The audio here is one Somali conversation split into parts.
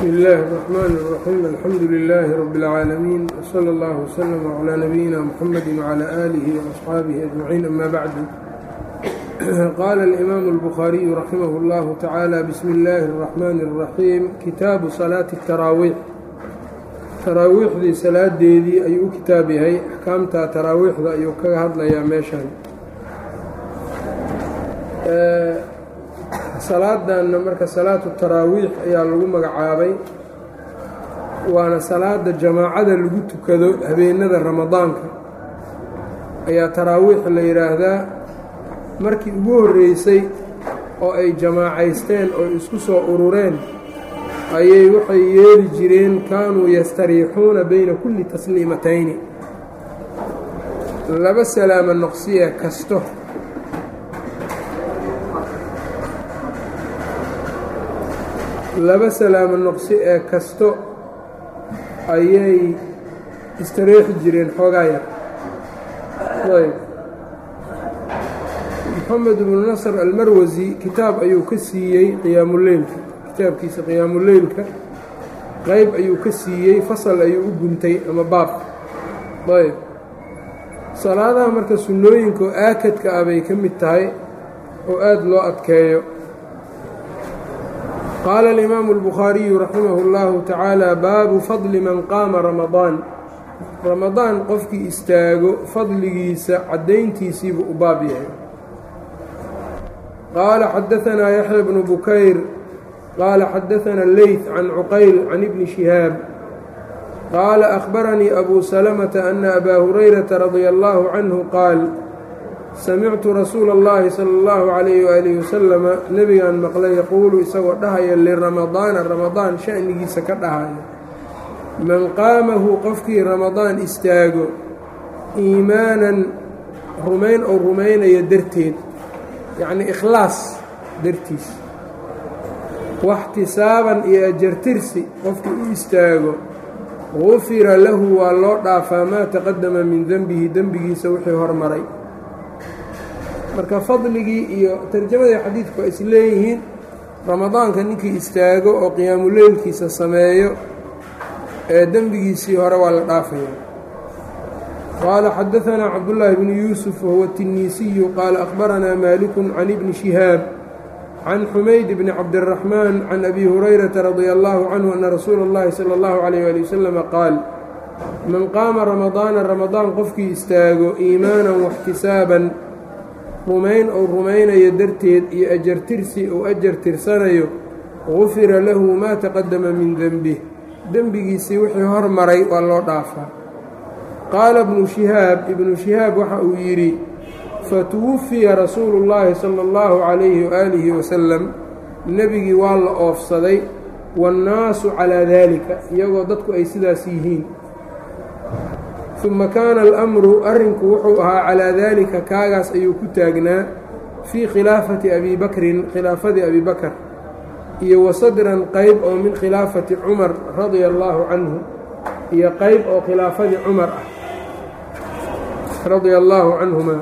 bsmi اllahi الرحmn الرaxيim alxamdu لilaahi rab اlcaalamiin wslى اllah wslm عlى nabiyina mxamadi wعlى آlihi وaصxaabihi أجmaciin ama bacdu qaala اlimaamu الbukhaariyu raximah اllahu tacaala bismi اllaahi الرaxmani الraxiim kitaabu salaati الtaraawiix taraawiixdii salaadeedii ayuu u kitaab yahay axkaamta taraawiixda ayuu kaga hadlayaa meeshan salaadanna marka salaatu taraawiix ayaa lagu magacaabay waana salaada jamaacada lagu tukado habeenada ramadaanka ayaa taraawiix la yidhaahdaa markii ugu horreysay oo ay jamaacaysteen oo isku soo urureen ayay waxay yeeli jireen kaanuu yastariixuuna bayna kulli tasliimatayni laba salaama noqsiya kasto laba salaamo noqsi ee kasto ayay istareexi jireen xoogaa yar ayb moxamed ibnu nasr almarwasi kitaab ayuu ka siiyey qiyaamuleylka kitaabkiisa qiyaamuleylka qeyb ayuu ka siiyey fasal ayuu u guntay ama baab ayb salaadaha marka sunnooyinka oo aakadka ah bay ka mid tahay oo aada loo adkeeyo qaala alimaamu اlbukhaariyu raximah اllahu tacaala baabu fadli man qaama ramadaan ramadaan qofkii istaago fadligiisa caddayntiisiibuu u baab yahay qaala xadaanaa yaxya bnu bukayr qaala xadaana leyt can cuqayl can ibni shihaab qaala akhbaranii abu salamata ana abaa hurayrata radia allahu canhu qaal samictu rasuula اllahi sala اllahu calayh waalihi wasalama nebigaan maqlay yaquulu isagoo dhahaya liramadaana ramadaan sha'nigiisa ka dhahaya man qaamahu qofkii ramadaan istaago iimaanan rumayn oo rumaynaya darteed yacnii ikhlaas dartiis waxtisaaban iyo ajartirsi qofkii u istaago gufira lahu waa loo dhaafaa maa taqadama min denbihi dembigiisa wixii hormaray marka fadligii iyo tarjamadii xadiidku waa is leeyihiin ramadaanka ninkii istaago oo qiyaamuleylkiisa sameeyo ee dembigiisii hore waa la dhaafaya qaala xadaanaa cabdullaahi bnu yuusuf wahuwa tiniisiyu qaala akhbaranaa maalikun can ibni shihaab can xumayd bni cabdiraxmaan can abi hurayrata radia allahu canhu ana rasuula اllahi sala اllahu calayh ali wasalama qaal man qaama ramadaana ramadaan qofkii istaago iimaanan waxtisaaban rumayn ou rumaynayo darteed iyo ajartirsi uu ajar tirsanayo gufira lahu maa taqadama min denbih dembigiisii wixii hormaray waa loo dhaafaa qaala ibnu shihaab ibnu shihaab waxa uu yidhi fatuwufiya rasuulu llaahi sala allahu calayhi waaalihi wasalam nebigii waa la oofsaday waannaasu calaa daalika iyagoo dadku ay sidaas yihiin uma kaana alamru arrinku wuxuu ahaa calaa daalika kaagaas ayuu ku taagnaa fii khilaafati abi bakrin khilaafadii abi bakar iyo wasadran qeyb oo min khilaafati cumar radia allaahu canhu iyo qeyb oo khilaafadii cumar ah radia allaahu canhuma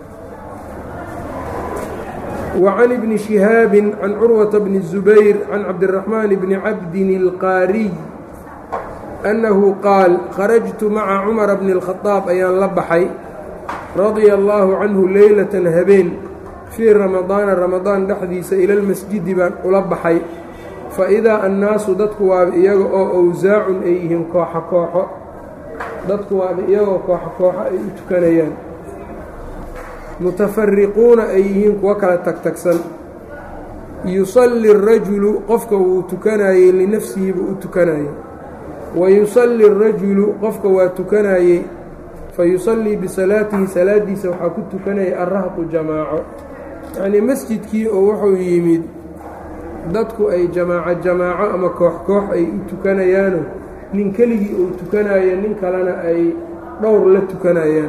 wa can ibni shihaabin can curwata bni الzubayr can cabdiraxmaan bni cabdin اlqaariy annahu qaal kharajtu maca cumara bni اlkhadaab ayaan la baxay radia allaahu canhu leylatan habeen fii ramadaana ramadaan dhexdiisa ila lmasjidi baan ula baxay fa idaa annaasu dadku waaba iyaga oo awsaacun ay yihiin kooxo kooxo dadku waaba iyagoo kooxo kooxo ay u tukanayaan mutafariquuna ay yihiin kuwo kala tagtagsan yusalli rajulu qofka wuu tukanayey linafsihi buu u tukanayey wa yusalli arajulu qofka waa tukanayey fa yusallii bisalaatihi salaadiisa waxaa ku tukanayay arrahqu jamaaco yacnii masjidkii oo wuxuu yimid dadku ay jamaaco jamaaco ama koox koox ay u tukanayaano nin keligii uu tukanayo nin kalena ay dhowr la tukanayaan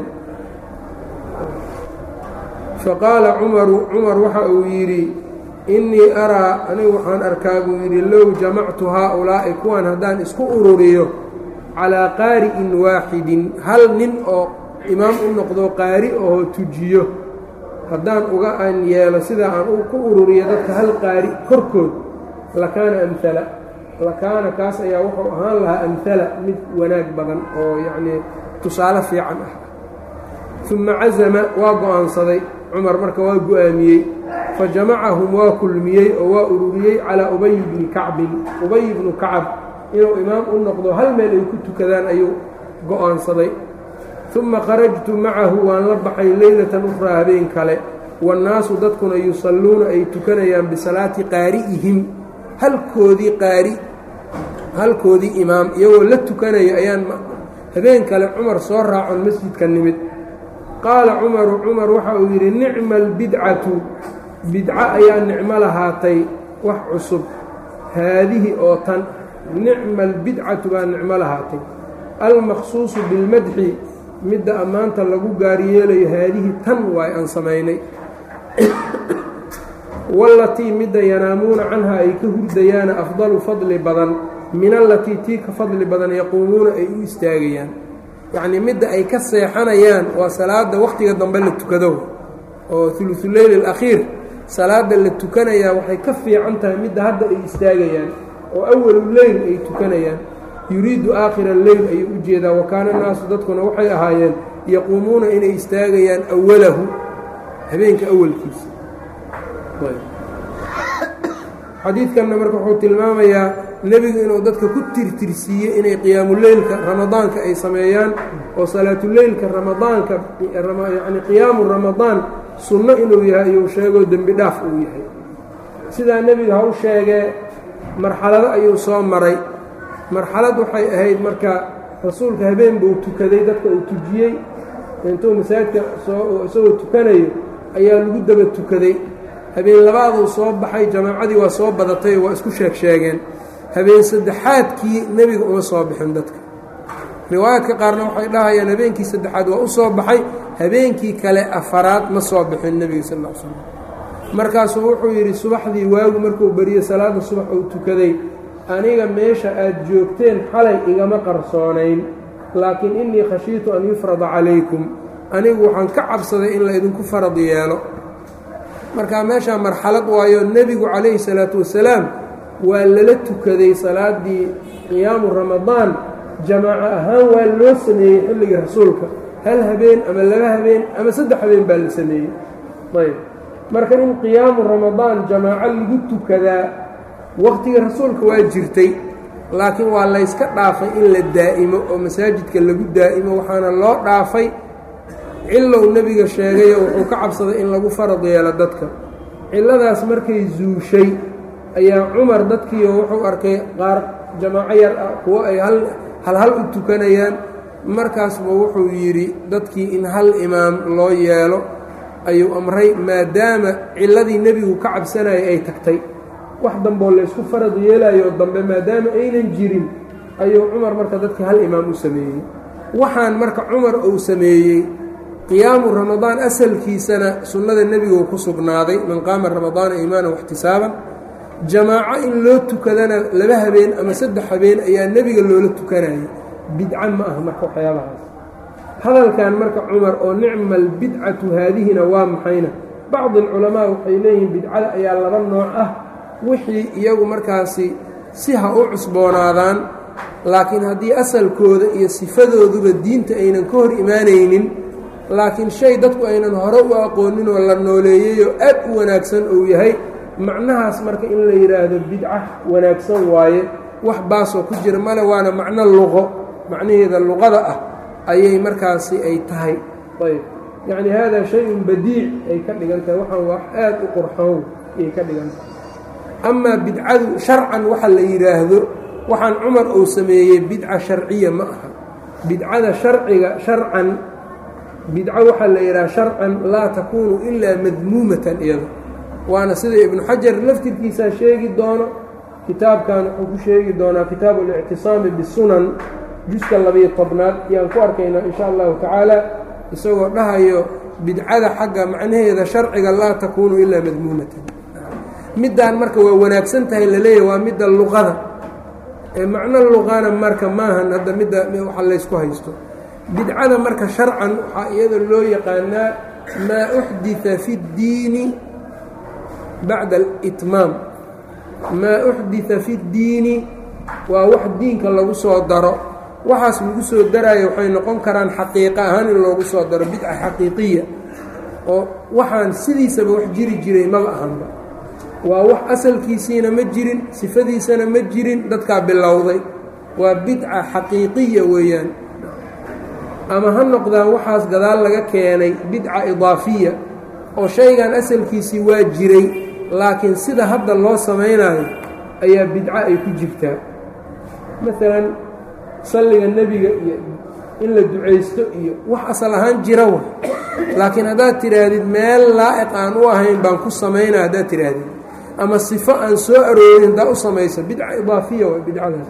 fa qaala cumaru cumar waxa uu yidhi innii araa anigu waxaan arkaa buu yidhi low jamactu haa-ulaa'i kuwan haddaan isku ururiyo calaa qaari'in waaxidin hal nin oo imaam u noqdo qaari oo tujiyo haddaan uga aan yeelo sidaa aan ku ururiyo dadka hal qaari korkood lakaana amhala lakaana kaas ayaa wuxuu ahaan lahaa amhala mid wanaag badan oo yacnii tusaale fiican ah uma cazama waa go-aansaday cumar marka waa go-aamiyey fa jamacahum waa kulmiyey oo waa ururiyey calaa ubay bni kacbin ubay bnu kacab inuu imaam u noqdo hal meel ay ku tukadaan ayuu go-aansaday uma kharajtu macahu waan la baxay leylatan ukhraa habeen kale waannaasu dadkuna yusalluuna ay tukanayaan bisalaati qaari'ihim halkoodii qaari halkoodii imaam iyagoo la tukanaya ayaan habeen kale cumar soo raacon masjidka nimid qaala cumaru cumar waxa uu yidhi nicma albidcatu bidco ayaa nicmo lahaatay wax cusub haadihi oo tan nicma albidcatu baa nicmo lahaatay almaqsuusu bilmadxi midda ammaanta lagu gaaryeelayo haadihi tan waay aan samaynay wallatii midda yanaamuuna canha ay ka hurdayaana afdalu fadli badan min allatii tii ka fadli badan yaquumuuna ay u istaagayaan yacnii midda ay ka seexanayaan waa salaada wakhtiga dambe la tukado oo ulusuleyl alakhiir salaada la tukanayaa waxay ka fiican tahay midda hadda ay istaagayaan oo awalu leyl ay tukanayaan yuriidu aakhira leyl ayuu u jeedaa wa kaana naasu dadkuna waxay ahaayeen yaquumuuna inay istaagayaan awalahu habeenka awalkiisa xadiidkanna marka wuxuu tilmaamayaa nebigu inuu dadka ku tirtirsiiyey inay qiyaamuleylka ramadaanka ay sameeyaan oo salaatuleylka ramadaanka yacni qiyaamu ramadaan sunno inuu yahay iyuu sheegoo dembi dhaaf uu yahay sidaa nebiga ha u sheegee marxalado ayuu soo maray marxalad waxay ahayd marka rasuulka habeen buu tukaday dadka uu tujiyey intuu masaajidka soo isagoo tukanayo ayaa lagu daba tukaday habeen labaaduu soo baxay jamaacadii waa soo badatay waa isku sheeg sheegeen habeen saddexaadkii nebiga uma soo bixin dadka riwaayaadka qaarna waxay dhahayaan habeenkii saddexaad waa u soo baxay habeenkii kale afaraad ma soo bixin nebiga sal l slam markaasuu wuxuu yidhi subaxdii waagu markuu beriyo salaada subax uu tukaday aniga meesha aad joogteen xalay igama qarsoonayn laakiin innii khashiitu an yufrada calaykum anigu waxaan ka cabsaday in la idinku farad yeelo markaa meeshaa marxalad waayo nebigu calayhi salaatu wasalaam waa lala tukaday salaaddii qiyaamu ramadaan jamaaco ahaan waa loo sameeyey xilligii rasuulka hal habeen ama laba habeen ama saddex habeen baa la sameeyey ayb marka in qiyaamu ramadaan jamaaco lagu tukadaa waqtigii rasuulka waa jirtay laakiin waa layska dhaafay in la daa'imo oo masaajidka lagu daa'imo waxaana loo dhaafay cilow nebiga sheegayo wuxuu ka cabsaday in lagu farad yeelo dadka cilladaas markay zuushay ayaa cumar dadkiio wuxuu arkay qaar jamaaco yar ah kuwo ay hal hal u tukanayaan markaasba wuxuu yidhi dadkii in hal imaam loo yeelo ayuu amray maadaama cilladii nebigu ka cabsanayay ay tagtay wax damboo laysku farad yeelayo dambe maadaama aynan jirin ayuu cumar marka dadkii hal imaam u sameeyey waxaan marka cumar uu sameeyey qiyaamu ramadaan asalkiisana sunnada nebigu ku sugnaaday man qaama ramadaana iimaanan waxtisaaban jamaaco in loo tukadana laba habeen ama saddex habeen ayaa nebiga loola tukanayay bidca ma aha marka waxyaabahaas hadalkan marka cumar oo nicma albidcatu haadihina waa maxayna bacdi alculamaa waxay leeyihiin bidcada ayaa laba nooc ah wixii iyagu markaasi si ha u cusboonaadaan laakiin haddii asalkooda iyo sifadooduba diinta aynan ka hor imaanaynin laakiin shay dadku aynan hore u aqoonin oo la nooleeyeyoo aad u wanaagsan uu yahay macnahaas marka in la yidhaahdo bidca wanaagsan waaye wax baasoo ku jira male waana macno luqo macnaheeda luqada ah ayay markaasi ay tahay ayb yacni haadaa shay-un badiic ay ka dhigan tahay waxaan wax aad u qurxoon ayay ka dhigan tahay amaa bidcadu sharcan waxa la yidhaahdo waxaan cumar uu sameeyey bidca sharciya ma aha bidcada sharciga sharcan bidco waxaa la yidhaha sharcan laa takuunu ilaa madmuumatan iyada waana sida ibnu xajar laftirkiisaa sheegi doono kitaabkan wuxuu ku sheegi doonaa kitaabu اlictisaami bisunan juska labiyo tobnaad ayaan ku arkaynaa in sha allahu tacaala isagoo dhahayo bidcada xagga macnaheeda sharciga laa takuunu ilaa madmuumatan middaan marka waa wanaagsan tahay laleeyahy waa midda luqada ee macno luqana marka maahan hadda midda waxa laysku haysto bidcada marka sharcan waxaa iyada loo yaqaanaa maa uxdita fi اddiini bacda alitmaam maa uxdita fi اddiini waa wax diinka lagu soo daro waxaas lagu soo daraayo waxay noqon karaan xaqiiqo ahaan in loogu soo daro bidca xaqiiqiya oo waxaan sidiisaba wax jiri jiray maba ahanba waa wax asalkiisiina ma jirin sifadiisana ma jirin dadkaa bilowday waa bidca xaqiiqiya weeyaan ama ha noqdaan waxaas gadaal laga keenay bidca idaafiya oo shaygan asalkiisii waa jiray laakiin sida hadda loo samaynayo ayaa bidco ay ku jirtaa maalan salliga nebiga iyo in la ducaysto iyo wax asal ahaan jira wa laakiin haddaad tidhaahdid meel laa'iq aan u ahayn baan ku samaynaa haddaad tidhaahdid ama sifo aan soo aroorin haddaa u samayso bidca idaafiya waa bidcadaas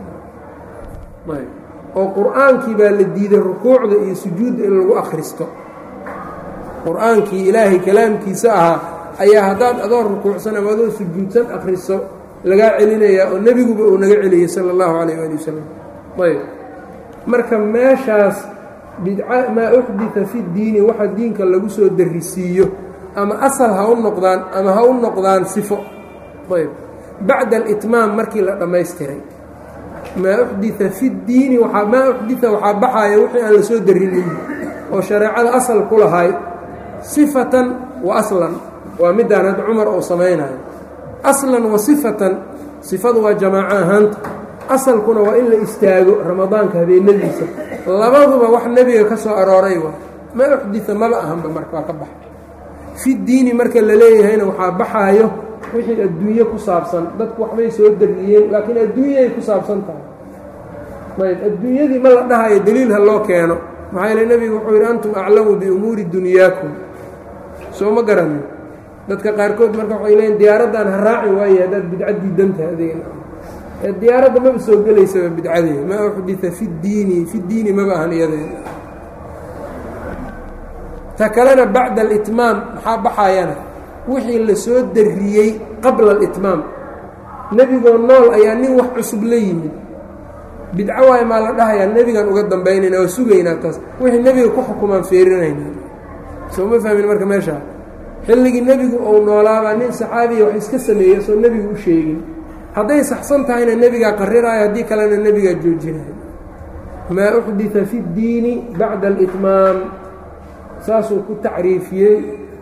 oo qur-aankii baa la diiday rukuucda iyo sujuudda in lagu akhristo qur-aankii ilaahay kalaamkiisa ahaa ayaa haddaad adoo rukuucsan ama adoo sujuudsan akhriso lagaa celinayaa oo nebiguba uu naga celiyey sala allahu calayh waali wasalam ayb marka meeshaas bidca maa uxdita fi ddiini waxa diinka lagu soo darrisiiyo ama asal ha u noqdaan ama ha u noqdaan sifo ayb bacda alitmaam markii la dhammaystiray maa uxdita fi ddiini waaa maa uxdita waxaa baxaaya wixii aan la soo darrinin oo shareecada asal ku lahay sifatan wa aslan waa midaan hadda cumar uu samaynayo aslan wa sifatan sifadu waa jamaaco ahaanta asalkuna waa in la istaago ramadaanka habeenadiisa labaduba wax nebiga ka soo arooray waa maa uxdita maba ahanba marka waa ka baxa fi diini marka la leeyahayna waxaa baxaayo wixii adduunye ku saabsan dadku waxbay soo dariyeen laakiin adduunyay ku saabsan tahay ayb adduunyadii ma la dhahayo deliil ha loo keeno maxaa yeele nebigu wuxuu yidhi antum aclamu biumuuri dunyaakum soo ma garanin dadka qaarkood marka waxay leeyiin diyaaraddan ha raaci waaye haddaad bidca diidantaha adeega ee diyaaradda maba soo gelaysaba bidcadee maa uxdita fi ddiini fi ddiini maba ahan iyadeeda ta kalena bacda alitmaam maxaa baxayana wixii la soo darriyey qabla alitmaam nebigoo nool ayaa nin wax cusub la yimid bidco waayo maa la dhahayaa nebigan uga dambaynayna oo sugaynaa taas wixii nebiga ku xukumaan feerinayna soo ma fahmin marka meeshaa xilligii nebigu uu noolaabaa nin saxaabiya wax iska sameeya soo nebigu u sheegin hadday saxsan tahayna nebigaa qariraayo haddii kalena nebigaa joojinayo maa uxdita fi ddiini bacda alitmaam saasuu ku tacriifiyey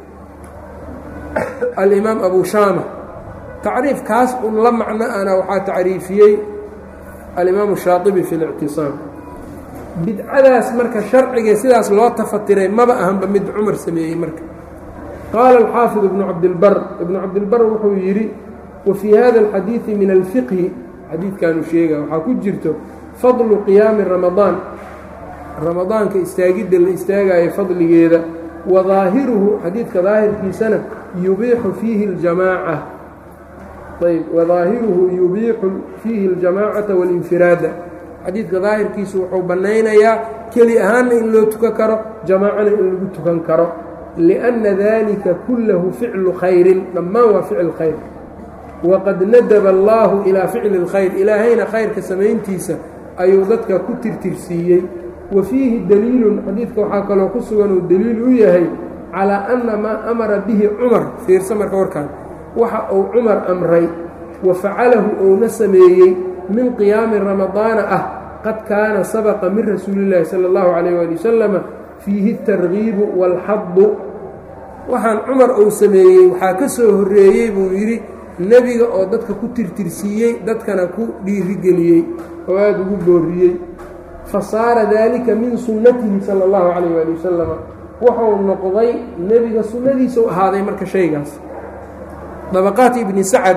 alimaam abu shaama tacriif kaas un la macno ana waxaa tacriifiyey alimaamu shaaibi fi اlictisaam bidcadaas marka sharciga sidaas loo tafatiray maba ahanba mid cumar sameeyey marka qaala alxaafid ibnu cabdilbar ibnu cabdilbar wuxuu yidhi wa fii hada alxadiidi min alfiqhi xadiidkaanu sheega waxaa ku jirto fadlu qiyaami ramadaan ramadaanka istaagidda la istaagayo fadligeeda wa daahiruhu xadiidka daahirkiisana yubiixu fiihi اljamaaca ayb wadaahiruhu yubiixu fiihi اljamaacata waاlinfiraada xadiidka daahirkiisu wuxuu bannaynayaa keli ahaanna in loo tukan karo jamaacana in lagu tukan karo liأnna dalika kullahu ficlu khayrin dhammaan waa ficil khayr waqad nadaba allaahu ilaa ficli اlkhayr ilaahayna khayrka samayntiisa ayuu dadka ku tirtirsiiyey wa fiihi daliilun xadiidka waxaa kaloo ku sugan uu daliil u yahay calaa anna maa amara bihi cumar fiirsa marka warkaan waxa uu cumar amray wa facalahu uuna sameeyey min qiyaami ramadaana ah qad kaana sabaqa min rasuulillaahi sala allahu calayh waali wasalama fiihi اtargiibu wاlxadu waxaan cumar uu sameeyey waxaa ka soo horreeyey buu yidhi nebiga oo dadka ku tirtirsiiyey dadkana ku dhiirigeliyey oo aada ugu booriyey fa saara daalika min sunnatihi sala allahu calayh waali wasalama wuxuu noqday nebiga sunnadiisa u ahaaday marka shaygaas dabaqaat ibni sacad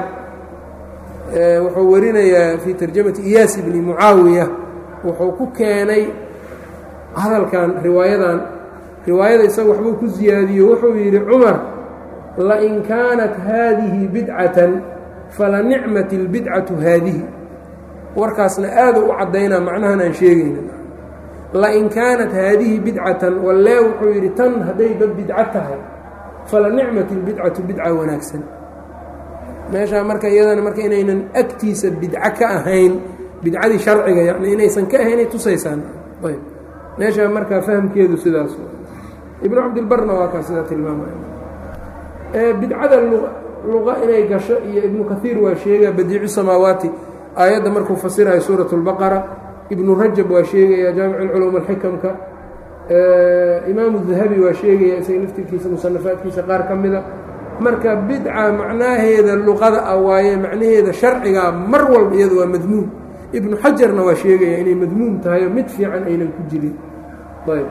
wuxuu warinayaa fii tarjamati iyaas ibni mucaawiya wuxuu ku keenay hadalkan riwaayadan riwaayada isaga waxbuu ku siyaadiyo wuxuu yidhi cumar lain kaanat haadihi bidcatan falanicmat اlbidcatu haadihi warkaasna aada u caddaynaa macnahan aan sheegayna lain kaanat haadihi bidcatan wallee wuxuu yidhi tan haddayba bidco tahay falanicmat اlbidcatu bidca wanaagsan meeshaa marka iyadana marka inaynan agtiisa bidco ka ahayn bidcadii sharciga yani inaysan ka ahaynay tusaysaan ayb meeshaa markaa fahamkeedu sidaas ibnu cabdilbarna waa kaa sidaa tilmaamaya bidcada luqa inay gasho iyo ibnu kaiir waa sheegaa badiicu samaawaati aayadda markuu fasirayo suurat اlbaqara ibnu rajab waa sheegaya jaamic اlculuum alxikamka imaamu dahabi waa sheegaya isaga laftirkiisa musanafaadkiisa qaar ka mida marka bidca macnaheeda luqada ah waaye macnaheeda sharciga mar walba iyada waa madmuum ibnu xajarna waa sheegaya inay madmuum tahay oo mid fiican aynan ku jirin ayb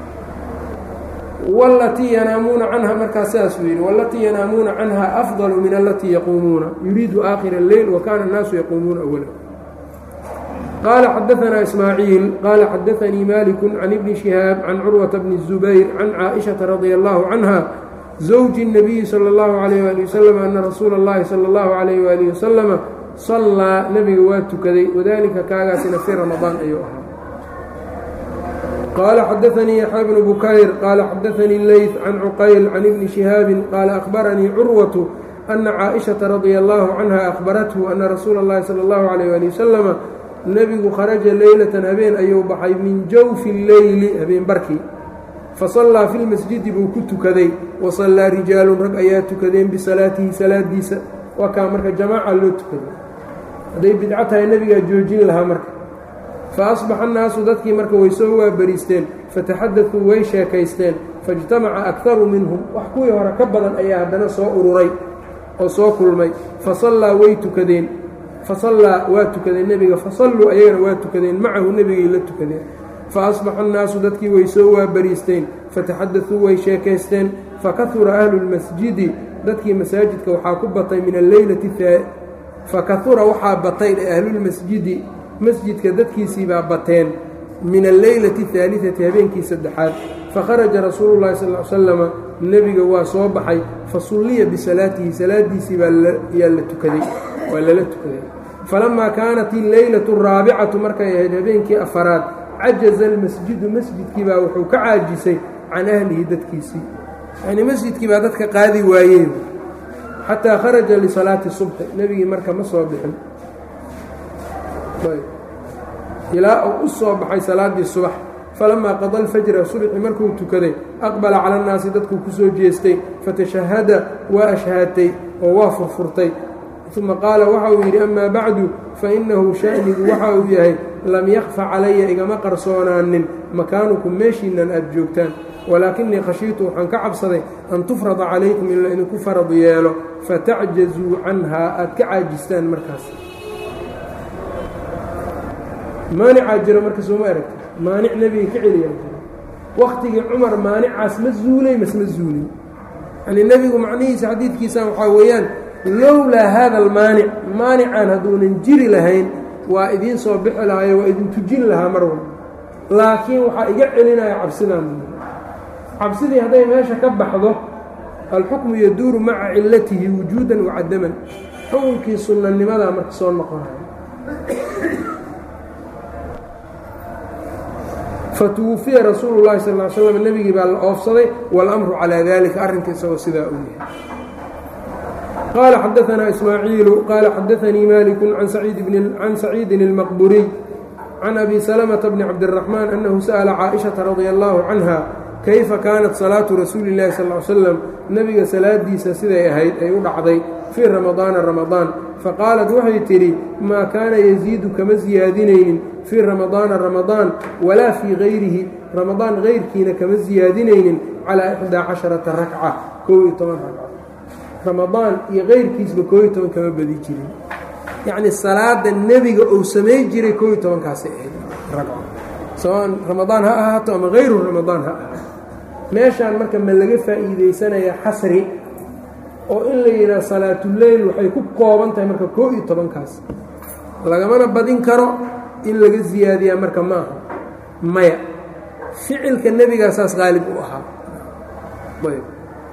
walatii yanaamuuna canha markaa sidaasuu yidhi walatii yanaamuuna canha afdalu min alatii yaquumuuna yuriidu aakhira اleyl wa kaana الnaasu yaquumuuna awala qaala xadaanaa ismaaciil qaala xadaanii maliku can ibni shihaab can curwata bni الzubayr can caaئiشhaةa radia allahu canha zawji الnabiyi salى اllahu عalayh ali wasalam ana rasuula اllahi salى اllahu عalayh waalih wasalama sallaa nebiga waa tukaday wadalika kaagaasina fii ramadaan ayuu ahaa qaala xadaanii yaxya bnu bukayr qaala xadaanii leyt can cuqayl can ibni shihaabi qaala akhbaranii curwatu ana caaئiشhaةa radia allahu canha akhbarathu ana rasuula اllahi salى اllahu عalayh ali wasalama nebigu kharaja leylatan habeen ayuu baxay min jawfi اleyli habeen barkii fasallaa fi lmasjidi buu ku tukaday wasallaa rijaalun rag ayaa tukadeen bisalaatihi salaadiisa waa kaa marka jamaaca loo tukaday hadday bidco tahay nebigaa joojin lahaa marka fa asbaxa annaasu dadkii marka way soo waabariisteen fataxadaduu way sheekaysteen faijtamaca akharu minhum wax kuwii hore ka badan ayaa haddana soo ururay oo soo kulmay fasallaa way tukadeen fasallaa waa tukadeen nebiga fasalluu ayagana waa tukadeen macahu nebigay la tukadeen fa asbaxa annaasu dadkii way soo waabariisteen fataxadaduu way sheekaysteen fakahura ahlu lmasjidi dadkii masaajidka waxaa ku batay min alleylati fakahura waxaa batay ahlulmasjidi masjidka dadkiisiibaa bateen min alleylati اhaaliثati habeenkii saddexaad fakharaja rasuulu llahi sal l slama nebiga waa soo baxay fasulliya bisalaatihi salaadiisii baa yaa la tukaday waa lala tukaday falamaa kaanat illeylaةu الraabicatu markay ahayd habeenkii afaraad cajaza almasjidu masjidkii baa wuxuu ka caajisay can ahlihi dadkiisii yacnii masjidkii baa dadka qaadi waayeen xataa kharaja lisalaati subxi nebigii marka ma soo bixin ilaa uu u soo baxay salaaddii subax falamaa qada alfajra subxi markuu tukaday aqbala cala annaasi dadkuu ku soo jeestay fatashahada waa ashhaatay oo waa furfurtay uma qaala waxa uu yidhi amaa bacdu fainahu sha'nigu waxa uu yahay lam yakfa calaya igama qarsoonaanin makaanukum meeshiinnan aad joogtaan walaakinii khashiitu waxaan ka cabsaday an tufrada calaykum in la idinku farad yeelo fatacjazuu canhaa aad ka caajistaan markaas maanicaa jiro marka sooma aragta maanic nebiga ka celiyaa jiro wakhtigii cumar maanicaas ma zuulay mas ma zuulin yanii nebigu macnihiisa xadiidkiisan waxaa weeyaan lowlaa haada almaanic maanicaan hadduunan jiri lahayn waa idiin soo bixi lahayo waa idin tujin lahaa mar walba laakiin waxaa iga celinaya cabsidaan cabsidii hadday meesha ka baxdo alxukmu yaduuru maca cilatihi wujuudan wacadaman xukunkii sunnanimadaa marka soo noqonayo fatuwufiya rasuulu llahi sal l slam nebigii baa la oofsaday waاlamru calaa dalika arrinka isagoo sidaa u yahay qaala xadaanaa ismaaciilu qaala xadaanii maliku can saciidin اlmaqburiy can abi salamةa bni cabdالraxmaan annahu sa'la caaئiشhaةa radia allahu canha kayfa kaanat salaatu rasuuli اllahi sal l slam nebiga salaadiisa siday ahayd ay u dhacday fii ramadaana ramadaan faqaalat waxay tidhi maa kaana yasiidu kama siyaadinaynin fii ramadaana ramadaan walaa fii gayrihi ramadaan gayrkiina kama siyaadinaynin calaa ixdaa casharata rakca koob iyo toban ragco ramadaan iyo kayrkiisba koob iyo toban kama badi jirin yacni salaada nebiga uu samay jiray koob iyo tobankaasay ahayd ragco sawaan ramadaan ha ahaato ama hayru ramadaan ha ahaato meeshaan marka ma laga faa'iidaysanayaa xasri oo in la yidhaha salaatuleyl waxay ku kooban tahay marka koo iyo tobankaas lagamana badin karo in laga siyaadiyaa marka ma aha maya ficilka nebigaa saas qaalib u ahaa ayb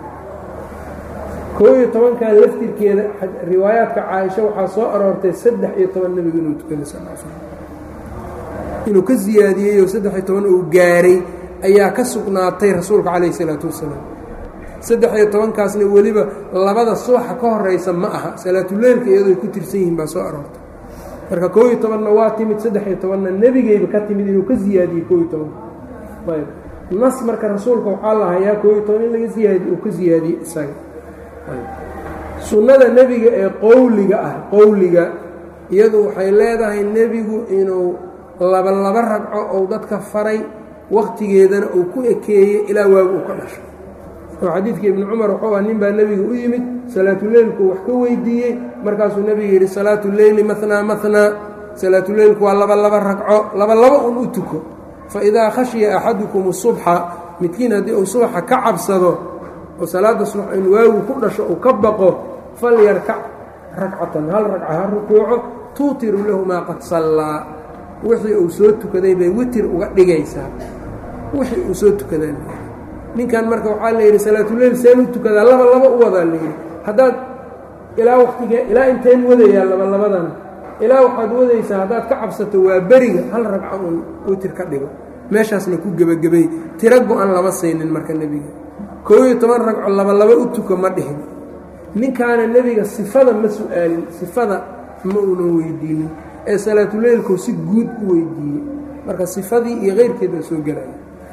koo iyo tobankan laftirkeeda riwaayaadka caaisha waxaa soo aroortay saddex iyo toban nebigu inuu tukaday sal slam inuu ka siyaadiyey oo saddex iyo toban uu gaaray ayaa ka sugnaatay rasuulka calayh isalaatu wasalaam saddex iyo tobankaasna weliba labada subaxa ka horeysa ma aha salaatuleylka iyadoo ay ku tirsan yihiin baa soo aroortay marka koo iyo tobanna waa timid saddex iyo tobanna nebigeyba ka timid inuu ka siyaadiyey koo iyo tobanka ayb nas marka rasuulka waxaa la hayaa koo iyo toban in laga siyaadi uu ka siyaadiyey isaga sunnada nebiga ee qowliga ah qowliga iyadu waxay leedahay nebigu inuu laba laba ragco ou dadka faray waqtigeedana uu ku ekeeyey ilaa waagu uu ka dhasho oo xadiidka ibnu cumar wuxuu ah nin baa nebiga u yimid salaatuleylku wax ka weydiiyey markaasuu nebiga yidhi salaatuleyli manaa manaa salaatuleylku waa laba laba ragco laba laba un u tuko fa idaa khashiya axadukum subxa midkiin haddii uu subaxa ka cabsado oo salaadda subax in waagu ku dhasho uu ka baqo falyarkac ragcatan hal ragca ha rukuuco tuutiru lahu maa qad sallaa wixii uu soo tukaday bay witir uga dhigaysaa wixii uu soo tukadaa ninkan marka waxaa la yidhi salaatuleyl seen u tukadaa laba laba u wadaa layidhi haddaad ilaa waqtigee ilaa inteen wadayaa laba labadan ilaa waxaad wadaysaa haddaad ka cabsato waa beriga hal ragco uun witir ka dhigo meeshaasna ku gebagabay tiro go-an lama saynin marka nebiga koob iyo toban ragco laba laba u tuka ma dhihin ninkaana nebiga sifada ma su-aalin sifada ma uunan weydiinin ee salaatuleylku si guud u weydiiyey marka sifadii iyo keyrkeed baa soo gelaya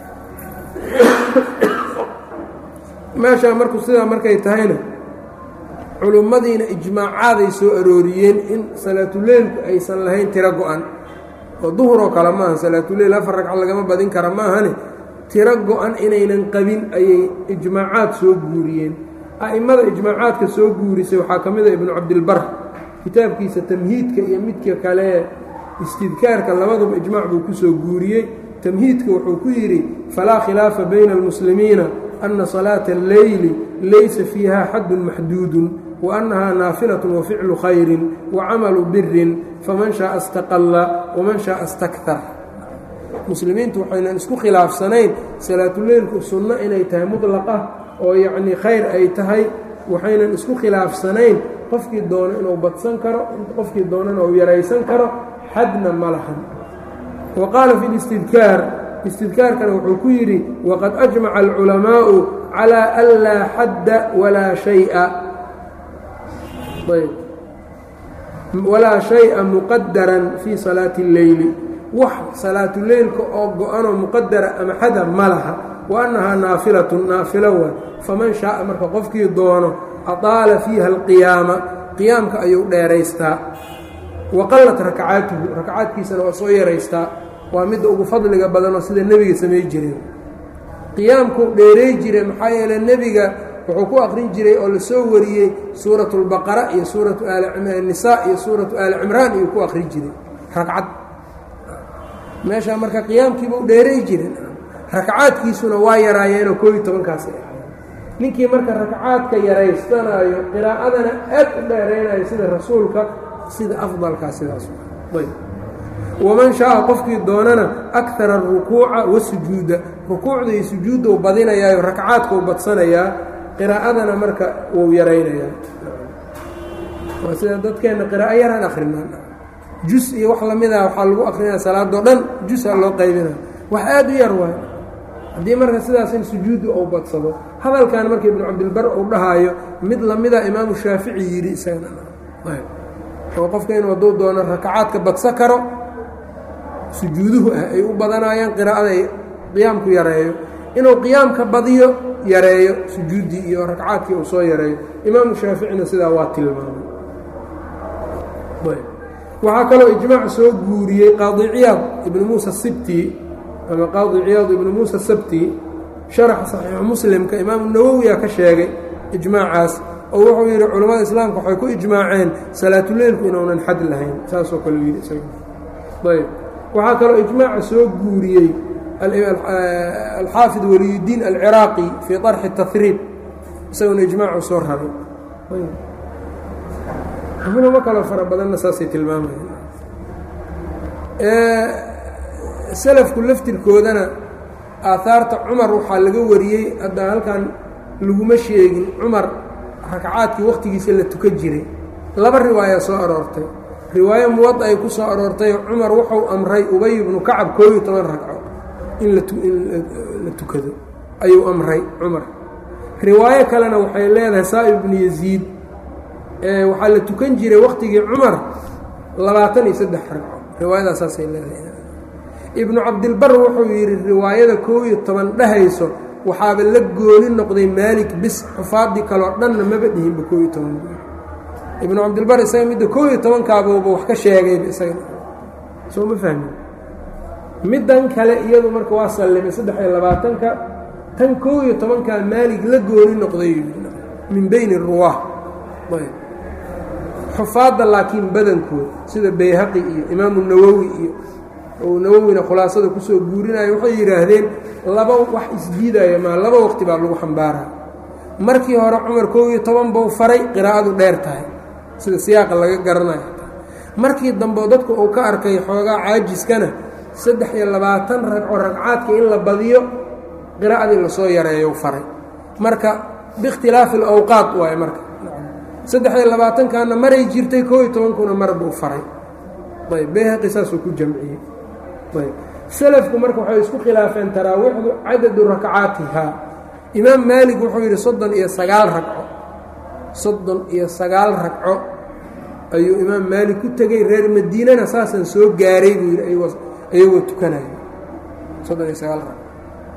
meeshaa marku sidaa markay tahayna culummadiina ijmaacaaday soo arooriyeen in salaatuleylku aysan lahayn tiro go-an oo duhuroo kale maaha salaatuleyl afar ragco lagama badin kara maahane tiro go-an inaynan qabin ayay ijmaacaad soo guuriyeen a'immada ijmaacaadka soo guurisay waxaa ka mid a ibnu cabdilbar kitaabkiisa tamhiidka iyo midka kale istidkaarka labaduba ijmaac buu ku soo guuriyey tamhiidka wuxuu ku yidhi falaa khilaafa bayna almuslimiina ana salaata alleyli laysa fiiha xadun maxduudun wa annahaa naafilatun wa ficlu khayrin wa camalu birin faman shaaa istaqalla waman shaaa istaktar muslimiintu waxaynan isku khilaafsanayn salaatuleylku sunno inay tahay mudlaqa oo yacnii khayr ay tahay waxaynan isku khilaafsanayn qofkii doono inuu badsan karo qofkii doonana uu yaraysan karo xadna ma lahan wa qaala fi listidkaar istidkaarkana wuxuu ku yidhi waqad ajmaca alculamaa'u calaa an laa xadda walaa shaya ayb walaa shay-a muqadaran fii salaati اlleyli wax salaatuleylka oo go-anoo muqadara ama xada ma laha wa annahaa naafilatun naafilo wa faman shaaa marka qofkii doono adaala fiiha alqiyaama qiyaamka ayuu dheeraystaa wa qallat rakacaatuhu rakacaadkiisana waa soo yaraystaa waa midda ugu fadliga badanoo sida nebiga samay jireen qiyaamkuu dheeray jire maxaa yeele nebiga wuxuu ku aqrin jiray oo lasoo wariyey suuratu lbaqara iyo suuratu nisaa iyo suuratu aali cimraan iyuu ku aqrin jiray ragcad meeshaa marka qiyaamkiibuu dheeray jiren rakacaadkiisuna waa yaraayeenoo koob iyo tobankaas ay ahayd ninkii marka rakacaadka yaraystanaayo qiraa'adana aad u dheeraynayo sida rasuulka sida afdalkaa sidaas ayb waman shaaa qofkii doonana akara arukuuca wasujuuda rukuucda iyo sujuudda u badinayaayo rakacaadka u badsanayaa qiraa'adana marka wuu yaraynayaa waa sida dadkeenna qiraa'o yaraan akrinaan jus iyo wax lamida waxaa lagu akrinaya salaadoo dhan jusa loo qaybinaya wax aad u yar waay haddii marka sidaas in sujuudda ou badsado hadalkan marka ibnu cabdilbar uu dhahaayo mid lamida imaamu shaafici yidhi isagana oo qofka inuu hadduu doono rakacaadka badsa karo sujuuduhu ah ay u badanayaan qiraa'ada ay qiyaamku yareeyo inuu qiyaamka badiyo yareeyo sujuuddii iyo ragcaadkii uu soo yareeyo imaamu shaaficina sidaa waa tilmaamay waxaa kaloo ijmaac soo guuriyey qaadi ciyaad ibnu muusa sibti ama qaadi ciyaad ibnu muusa sabti sharaxa saxiixu muslimka imaamu nawowiyaa ka sheegay ijmaacaas oo wuxuu yidhi culammada islaamka waxay ku ijmaaceen salaatuleylku inuunan xad lahayn saasoo kale yidhi isaga ayb waxaa kaloo ijmaaca soo guuriyey alxaafid waliyudiin alciraaqi fii طarxi tahriib isaguna ijmaacu soo raray culamo kaloo fara badanna saasay tilmaamayeen salafku laftirkoodana aahaarta cumar waxaa laga wariyey hadda halkan laguma sheegin cumar rakacaadkii wakhtigiisa la tukan jiray laba riwaaya soo aroortay riwaayo muwad ay ku soo aroortay cumar wuxuu amray ubay ibnu kacab koob iyo toban ragco in la tukado ayuu amray cumar riwaayo kalena waxay leedahay saa'ib ibnu yaziid waxaa la tukan jiray wakhtigii cumar labaatan iyo saddex ragco riwaayadaas saasay leedahay ibnu cabdilbar wuxuu yidhi riwaayada koob iyo toban dhehayso waxaaba la gooni noqday maalik bis xufaadii kaloo dhanna maba dhihinba koob iyo toban ibnu cabdilbar isaga midda koob iyo tobankaabuuba wax ka sheegayba isaga soo ma fahmin middan kale iyadu marka waa sallimay saddex iyo labaatanka tan koob iyo tobankaa maalig la gooni noqday min bayni ruwaah xufaadda laakiin badankood sida bayhaqi iyo imaamu nawowi iyo ou nawowina khulaasada kusoo guurinayo waxay yidhaahdeen laba wax isdiidaya maa laba waqti baa lagu xambaaraa markii hore cumar koob iyo toban buu faray qiraa'adu dheer tahay sida siyaaqa laga garanayo markii dambe dadku uu ka arkay xoogaa caajiskana saddex iyo labaatan ragco ragcaadka in la badiyo qiraa'adii lasoo yareeyo faray marka biikhtilaafi alawqaad waaye marka saddex iyo labaatankaana maray jirtay koob iyo tobankuna mar buu faray ayb bayhaqi saasuu ku jamciyey ayb selafku marka waxay isku khilaafeen taraawiixdu cadadu rakcaatihaa imaam maalig wuxuu yidhi soddon iyo sagaal ragco soddon iyo sagaal ragco ayuu imaam maalig ku tegey reer madiinana saasaan soo gaaray buu yidhi ayagoo tukanayo soddon iyo sagaal ragco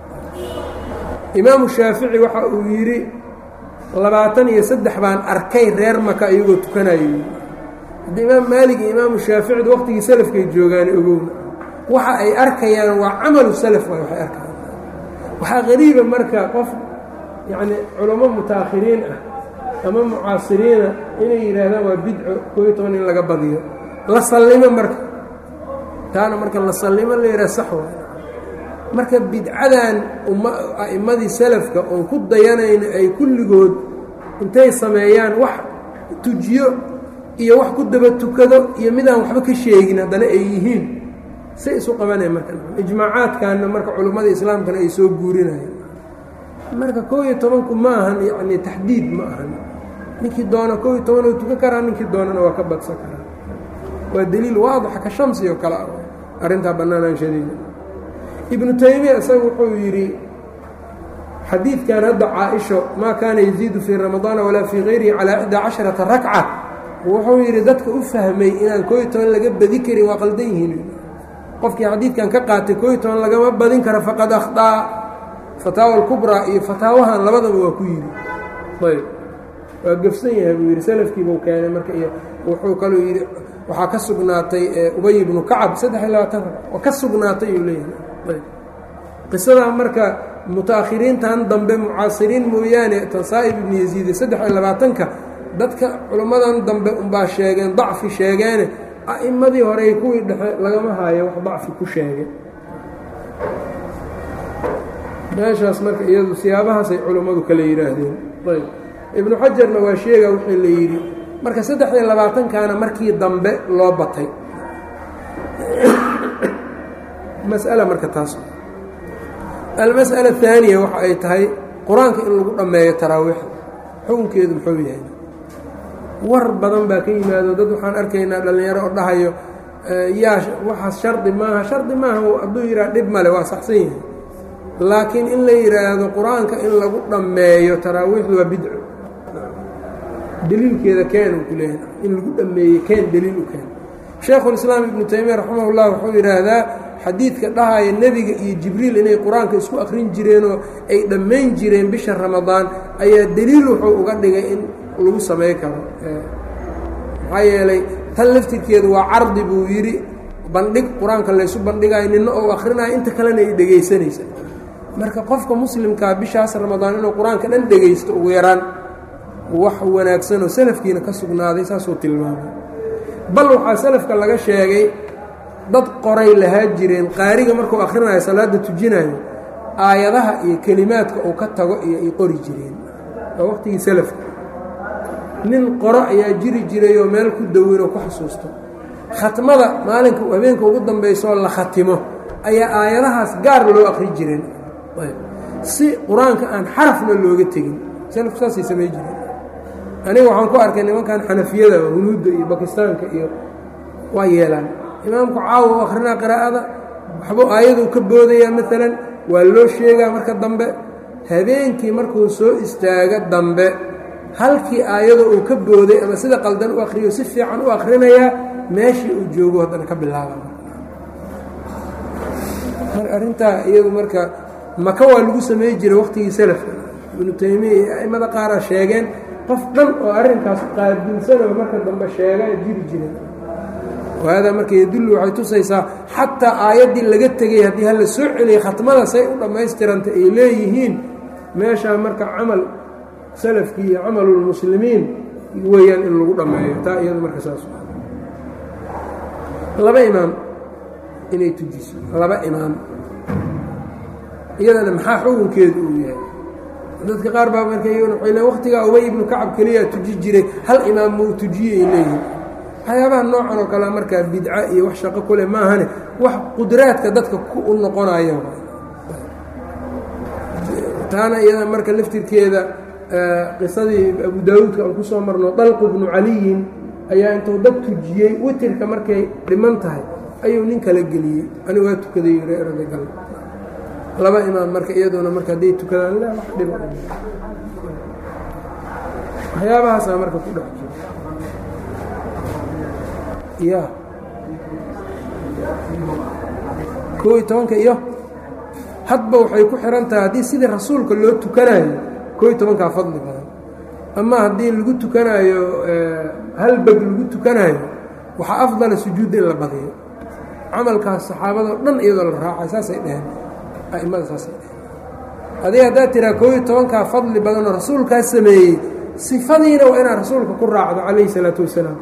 imaamu shaafici waxa uu yidhi labaatan iyo saddex baan arkay reer maka ayagoo tukanayo haddi imaam maalig iyo imaamu shaaficida waqtigii salafkay joogaan ogowna waxa ay arkayaan waa camalu salaf waay waxay arkayaan waxaa qariiba marka qof yacni culamo mutaakhiriin ah ama mucaasiriina inay yidhaahdaan waa bidco koob iyo toban in laga badiyo la sallimo marka taana marka la sallimo la yidhaha sax waay marka bidcadan umma a'immadii salafka oon ku dayanayno ay kulligood intay sameeyaan wax tujiyo iyo wax ku daba tukado iyo midaan waxba ka sheegin haddana ay yihiin say isu qabanaya marka ijmaacaadkanna marka culimmada islaamkana ay soo guurinayaan marka koob iyo tobanku ma ahan yacni taxdiid ma ahan ninkii doona koob iyo toban oo tukan karaa ninkii doonana waa ka badsan karaa waa deliil waadixa ka shamsi oo kale ah arrintaa bannaanaanshadeeda ibnu taymiya isaga wuxuu yidhi xadiidkan hadda caa-isho maa kaana yaziidu fii ramadaana walaa fii kayrihi calaa ixdaa casharata rakca wuxuu yidhi dadka u fahmay inaan koob iyo toban laga badi karin waa qaldan yihiin qofkii xadiidkan ka qaatay koob iyo toban lagama badin karo faqad akhdaa fataawa alkubraa iyo fataawahan labadaba waa ku yidhi ayb waa gefsan yahay buu yidhi salafkiibuu keenay marka iyo wuxuu kaluu yidhi waxaa ka sugnaatay ubay ibnu kacab saddex iyo labaatan rag waa ka sugnaatay uu leeyahay ayb qisadaa marka mutaakhiriintan dambe mucaasiriin mooyaane tasaa'ib ibnu yaziide saddex iyo labaatanka dadka culimmadan dambe unbaa sheegeen dacfi sheegeene a'immadii horey kuwii dhexe lagama haayo wax dacfi ku sheegay meeshaas marka iyadu siyaabahaasay culimmadu kale yidhaahdeen ayb ibnu xajarna waa sheega wixii la yidhi marka saddex iyo labaatankaana markii dambe loo batay mas'ala marka taas almas'ala ahaaniya waxa ay tahay qur-aanka in lagu dhammeeyo taraawiixda xukunkeedu muxuu yahay war badan baa ka yimaado dad waxaan arkaynaa dhallinyaro oo dhahayo yaa waxaas shardi maaha shardi maaha hadduu yidhaha dhib male waa saxsan yahay laakiin in la yidhaahdo qur-aanka in lagu dhammeeyo taraawiixdu waa bidco deliilkeeda keen uu ku leeyahay in lagu dhammeeyey keen deliil u keen shaykhulislaam ibnu taymiya raximahullah wuxuu yidhaahdaa xadiidka dhahaya nebiga iyo jibriil inay qur-aanka isku akrin jireenoo ay dhammayn jireen bisha ramadaan ayaa deliil wuxuu uga dhigay in lagu samay karo maxaa yeelay tan laftirkeedu waa cardi buu yidhi bandhig qur-aanka laysu bandhigayo nina ou akhrinayo inta kalena ay dhegaysanaysa marka qofka muslimkaa bishaas ramadaan inuu qur-aanka dhan dhegaysto ugu yaraan wax wanaagsanoo salafkiina ka sugnaaday saasuu tilmaamay bal waxaa salafka laga sheegay dad qoray lahaa jireen qaariga markuu akhrinayo salaadda tujinayo aayadaha iyo kelimaadka uu ka tago iyo ay qori jireen waa waqtigii salafka nin qoro ayaa jiri jirayoo meel ku daweyn oo ku xasuusto khatmada maalinka habeenka ugu dambaysooo la khatimo ayaa aayadahaas gaar loo akri jireen si qur-aanka aan xarafna looga tegin salafku saasay samay jireen aniga waxaan ku arkay nimankan xanafiyada hunuudda iyo bakistaanka iyo waa yeelaan imaamku caawa u akrinaa qiraa'ada waxbuu aayaduu ka boodayaa maalan waa loo sheegaa marka dambe habeenkii markuu soo istaago dambe halkii aayadoo uu ka booday ama sida qaldan u akriyo si fiican u akrinayaa meeshii uu joogo haddana ka bilaaba arrintaa iyadu marka maka waa lagu samey jiray waqtigii salafka ibnu taymiya iyo a'immada qaaraa sheegeen qof dhan oo arrinkaas qaabilsanoo marka dambe sheega jiri jiray wahaadaa marka yadullu waxay tusaysaa xataa aayaddii laga tegay haddii hala soo celiyay khatmada say u dhammaystiranta ay leeyihiin meeshaa marka camal salafkii iyo camalulmuslimiin weeyaan in lagu dhammeeyo taa iyada marka saas laba imaam inay tujiso laba imaam iyadana maxaa xukunkeedu uu yahay dadka qaar baa marka iyaguna waxay le waqtigaa ubay ibnu kacab keliyaa tuji jiray hal imaam muu tujiye ay leeyihiin waxyaabaha noocan oo kale markaa bidca iyo wax shaqo kule maahane wax qudraadka dadka u noqonaya taana iyada marka laftirkeeda qisadii abu daawuudka aan kusoo marno dalqu bnu caliyin ayaa intuu dad tujiyey witirka markay dhiman tahay ayuu nin kala geliyey anigu waa tukaday radagal laba imaam marka iyaduna marka hadday tukadaan la wax dhiba waxyaabahaasaa marka ku dhex jiro ya kow iyo tobanka iyo hadba waxay ku xihan tahay haddii sidii rasuulka loo tukanayo kow iyo tobankaa fadli badan ama haddii lagu tukanaayo hal beg lagu tukanaayo waxaa afdala sujuudda in la badiyo camalkaas saxaabadoo dhan iyadoo la raacay saasay dheheen a'immada saasay dheheen adig haddaad tiraa kow iyo tobankaa fadli badanoo rasuulkaa sameeyey sifadiina waa inaad rasuulka ku raacdo calayhi salaatu wasalaam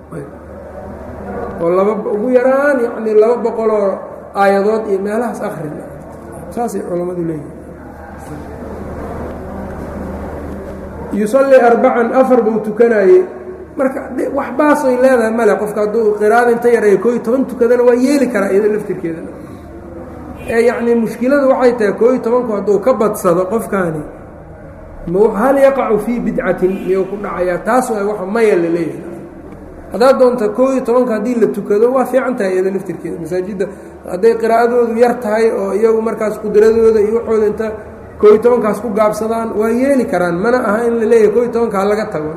oo laba ugu yaraan yacnii laba boqoloo aayadood iyo meelahaas akrin saasay culammadu leeyihin yusallii arbacan afar buu tukanaayey marka wax baasoy leedahay male qofka hadduu qiraada inta yareeyo koo iyo toban tukadana waa yeeli karaa iyado laftirkeedana ee yacnii mushkiladu waxay tahay koo iyo tobanku hadduu ka badsado qofkaani hal yaqacu fii bidcatin miyuu ku dhacayaa taas waa wax maya la leeyahay haddaad doonta koo iyo tobanka haddii la tukado waa fiican tahay iyado laftirkeeda masaajidda hadday qiraa'adoodu yar tahay oo iyagu markaas qudradooda iyo waxooda inta koo iyo tobankaas ku gaabsadaan waa yeeli karaan mana aha in la leeyahay koo iyo tobanka ha laga tago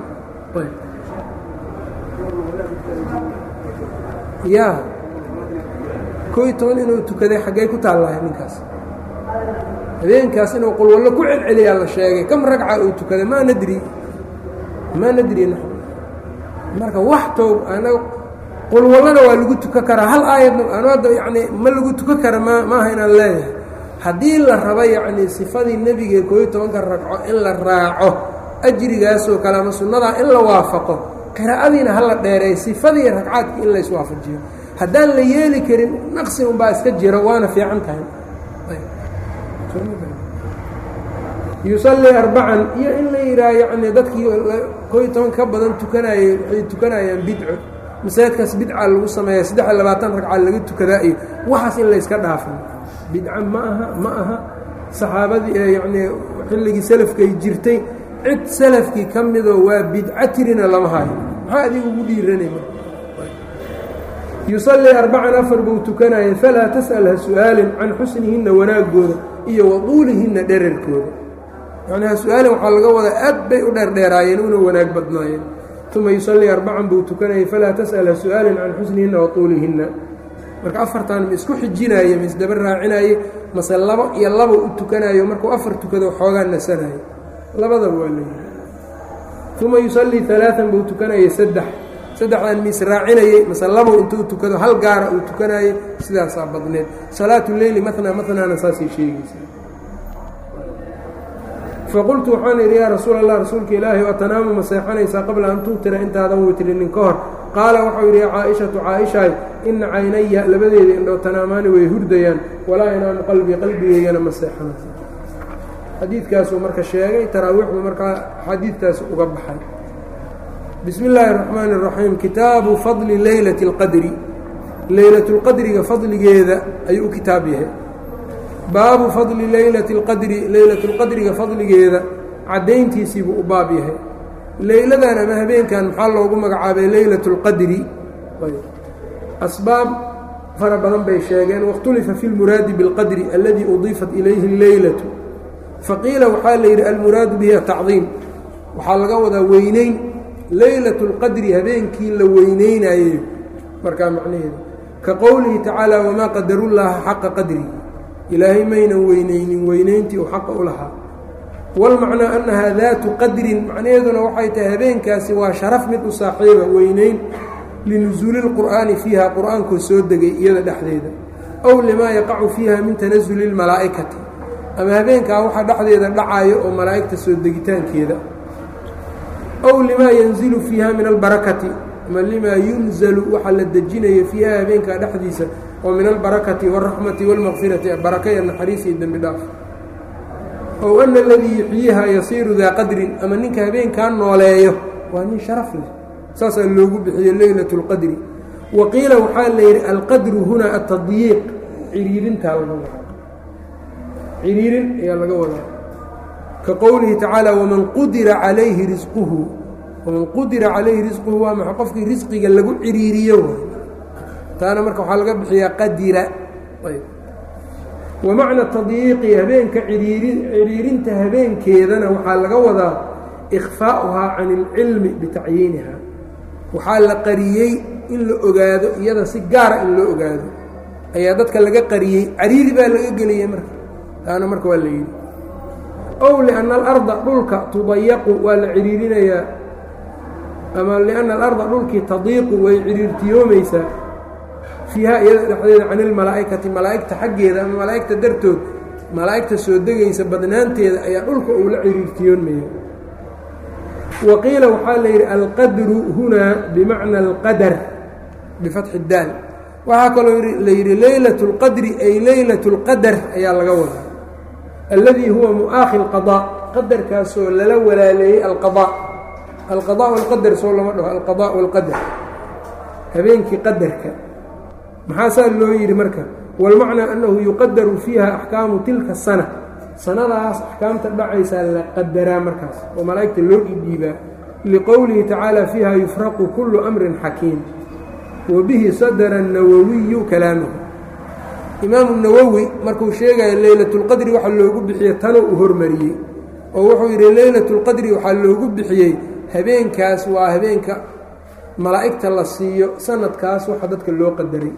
ya koo iyo toban inuu tukaday xaggey ku taallahay ninkaas habeenkaas inuu qulwallo ku celceliyaa la sheegay kam ragca uu tukaday maa nadri maa nadri marka wax toog anaga qulwallana waa lagu tukan karaa hal aayadna anu hadda yacnii ma lagu tukan kara ma maaha inaan leeyahay haddii la rabo yacnii sifadii nebiga koo iyo tobanka ragco in la raaco ajrigaasoo kale ama sunnadaa in la waafaqo qiraa'adiina hala dheereey sifadii ragcaadkii in layswaafajiyo haddaan la yeeli karin naqsi unbaa iska jiro waana fiican tahay yusallii arbacan iyo in la yidhaah yacnii dadkii koo iyo toban ka badan tukanayey waxay tukanayaan bidco masaajidkaas bidca lagu sameeya saddex iyo labaatan ragca laga tukadaa iyo waxaas in layska dhaafin bidca ma aha ma aha saxaabadii yacnii xilligii salafkay jirtay cid salafkii ka midoo waa bidco tirina lama hayo maxaa adiga ugu dhiiranay marka yusallii arbacan afar buu tukanayay falaa tas'al ha su-aalin can xusnihinna wanaagooda iyo waduulihinna dherarkooda yacni ha su-aalin waxaa laga wadaa aad bay u dheerdheeraayeen una wanaag badnaayeen uma yusallii arbacan buu tukanayay falaa tas'al ha su-aalin can xusnihinna waduulihinna marka afartan ma isku xijinaaye ma isdaba raacinaaye mase labo iyo laba u tukanayo markuu afar tukado xoogaa nasanayo labadaba waa leeyihi uma yusallii alaaan buu tukanayay saddex saddexdan ma israacinayey mase labow intuu tukado hal gaara uu tukanayey sidaasaa badneed salaatu leyli matnaa matnaana saasay sheegaysaa faqultu waxaan idhi yaa rasuul allah rasuulka ilaahi waa tanaamu ma seexanaysaa qabla an tuutira intaadan witrinin ka hor qaala waxau yidhi yaa caaishatu caaishaay ina caynaya labadeeda indhoo tanaamaani way hurdayaan walaa inaamu qalbii qalbigeygana ma seexanaysa xadiidkaasuu marka sheegay taraawiixdu markaa xadiidkaas uga baxay bismi illaahi اraxmaani اraxiim kitaabu fadli leylati اlqadri leylatulqadriga fadligeeda ayuu u kitaab yahay baabu fadli leylati اlqadri leylatulqadriga fadligeeda caddayntiisiibuu u baab yahay leyladan ama habeenkan maxaa loogu magacaabay leylat اlqadri asbaab fara badan bay sheegeen waاkhtulifa fi اlmuraadi biاlqadri aladi udiifat ilayhi اleylatu faqiila waxaa la yidhi almuraadu bihi atacdiim waxaa laga wadaa weyneyn leylat اlqadri habeenkii la weyneynaayey markaa macnaheedu ka qowlihi tacaala wamaa qadarullaaha xaqa qadrihi ilaahay maynan weyneynin weyneyntii uu xaqa u lahaa walmacnaa annahaa daatu qadrin macnaheeduna waxay tahay habeenkaasi waa sharaf mid u saaxiiba weyneyn linusuuli lqur'aani fiiha qur-aankoo soo degay iyada dhexdeeda ow limaa yaqacu fiiha min tanasuli lmalaa'ikati ama habeenkaa waxa dhexdeeda dhacayo oo malaa'igta soo degitaankeeda ow limaa yanzilu fiiha min albarakati ama limaa yunzalu waxaa la dejinayo fiiha habeenkaa dhexdiisa oo min albarakati wاlraxmati wاlmaqfirati baraka iyo naxariis iyo dembi dhaaf ow ana aladii yuxyiiha yasiiru daa qadrin ama ninka habeenkaa nooleeyo waa nin sharaf leh saasaa loogu bixiye leylat اlqadri wa qiila waxaa la yidhi alqadru hunaa atadyiiq ciriirintaa laga wadaa ciriirin ayaa laga wadaa ka qowlihi tacaala waman qudira calayhi risquhu waman qudira calayhi risquhu waa maxa qofkii risqiga lagu ciriiriyo taana marka waxaa laga bixiyaa qadira wa macna tadyiiqi habeenka ciriirinta habeenkeedana waxaa laga wadaa ikhfaa'uhaa can ilcilmi bitacyiiniha waxaa la qariyey in la ogaado iyada si gaara in loo ogaado ayaa dadka laga qariyey cariiri baa laga geliyey marka taana marka waa la yidhi ow lianna alarda dhulka tudayaqu waa la ciriirinayaa ama lianna alarda dhulkii tadiiqu way ciriirtiyoomaysaa fiiha iyada dhexdeeda can ilmalaa'ikati malaa'igta xaggeeda ama malaa'igta dartood malaa'igta soo degaysa badnaanteeda ayaa dhulka uu la ciriirtiyoonmaya wa qiila waxaa la yidhi alqadru hunaa bimacna alqadar bifatxi daal waxaa kaloo la yidhi leylat اlqadri ay leylat اlqadar ayaa laga wadaa alladii huwa mu'aakhi اlqaضاء qadarkaasoo lala walaaleeyey alqaضاء alqaضاء walqadar soo lama dhaho alqaضاء walqadar habeenkii qadarka maxaa saa loo yidhi marka wاlmacnaa annahu yuqadaru fiiha axkaamu tilka sana sanadaas axkaamta dhacaysaa la qadaraa markaas oo malaa'igta loo dhidhiibaa liqowlihi tacaala fiiha yufraqu kullu amrin xakiim wa bihi sadara الnawawiyu kalaamahu imaamu nawowi markuu sheegaya leylatulqadri waxa loogu bixiye tanoo u hormariyey oo wuxuu yidhi leylatulqadri waxaa loogu bixiyey habeenkaas waa habeenka malaa'igta la siiyo sanadkaas waxa dadka loo qadaray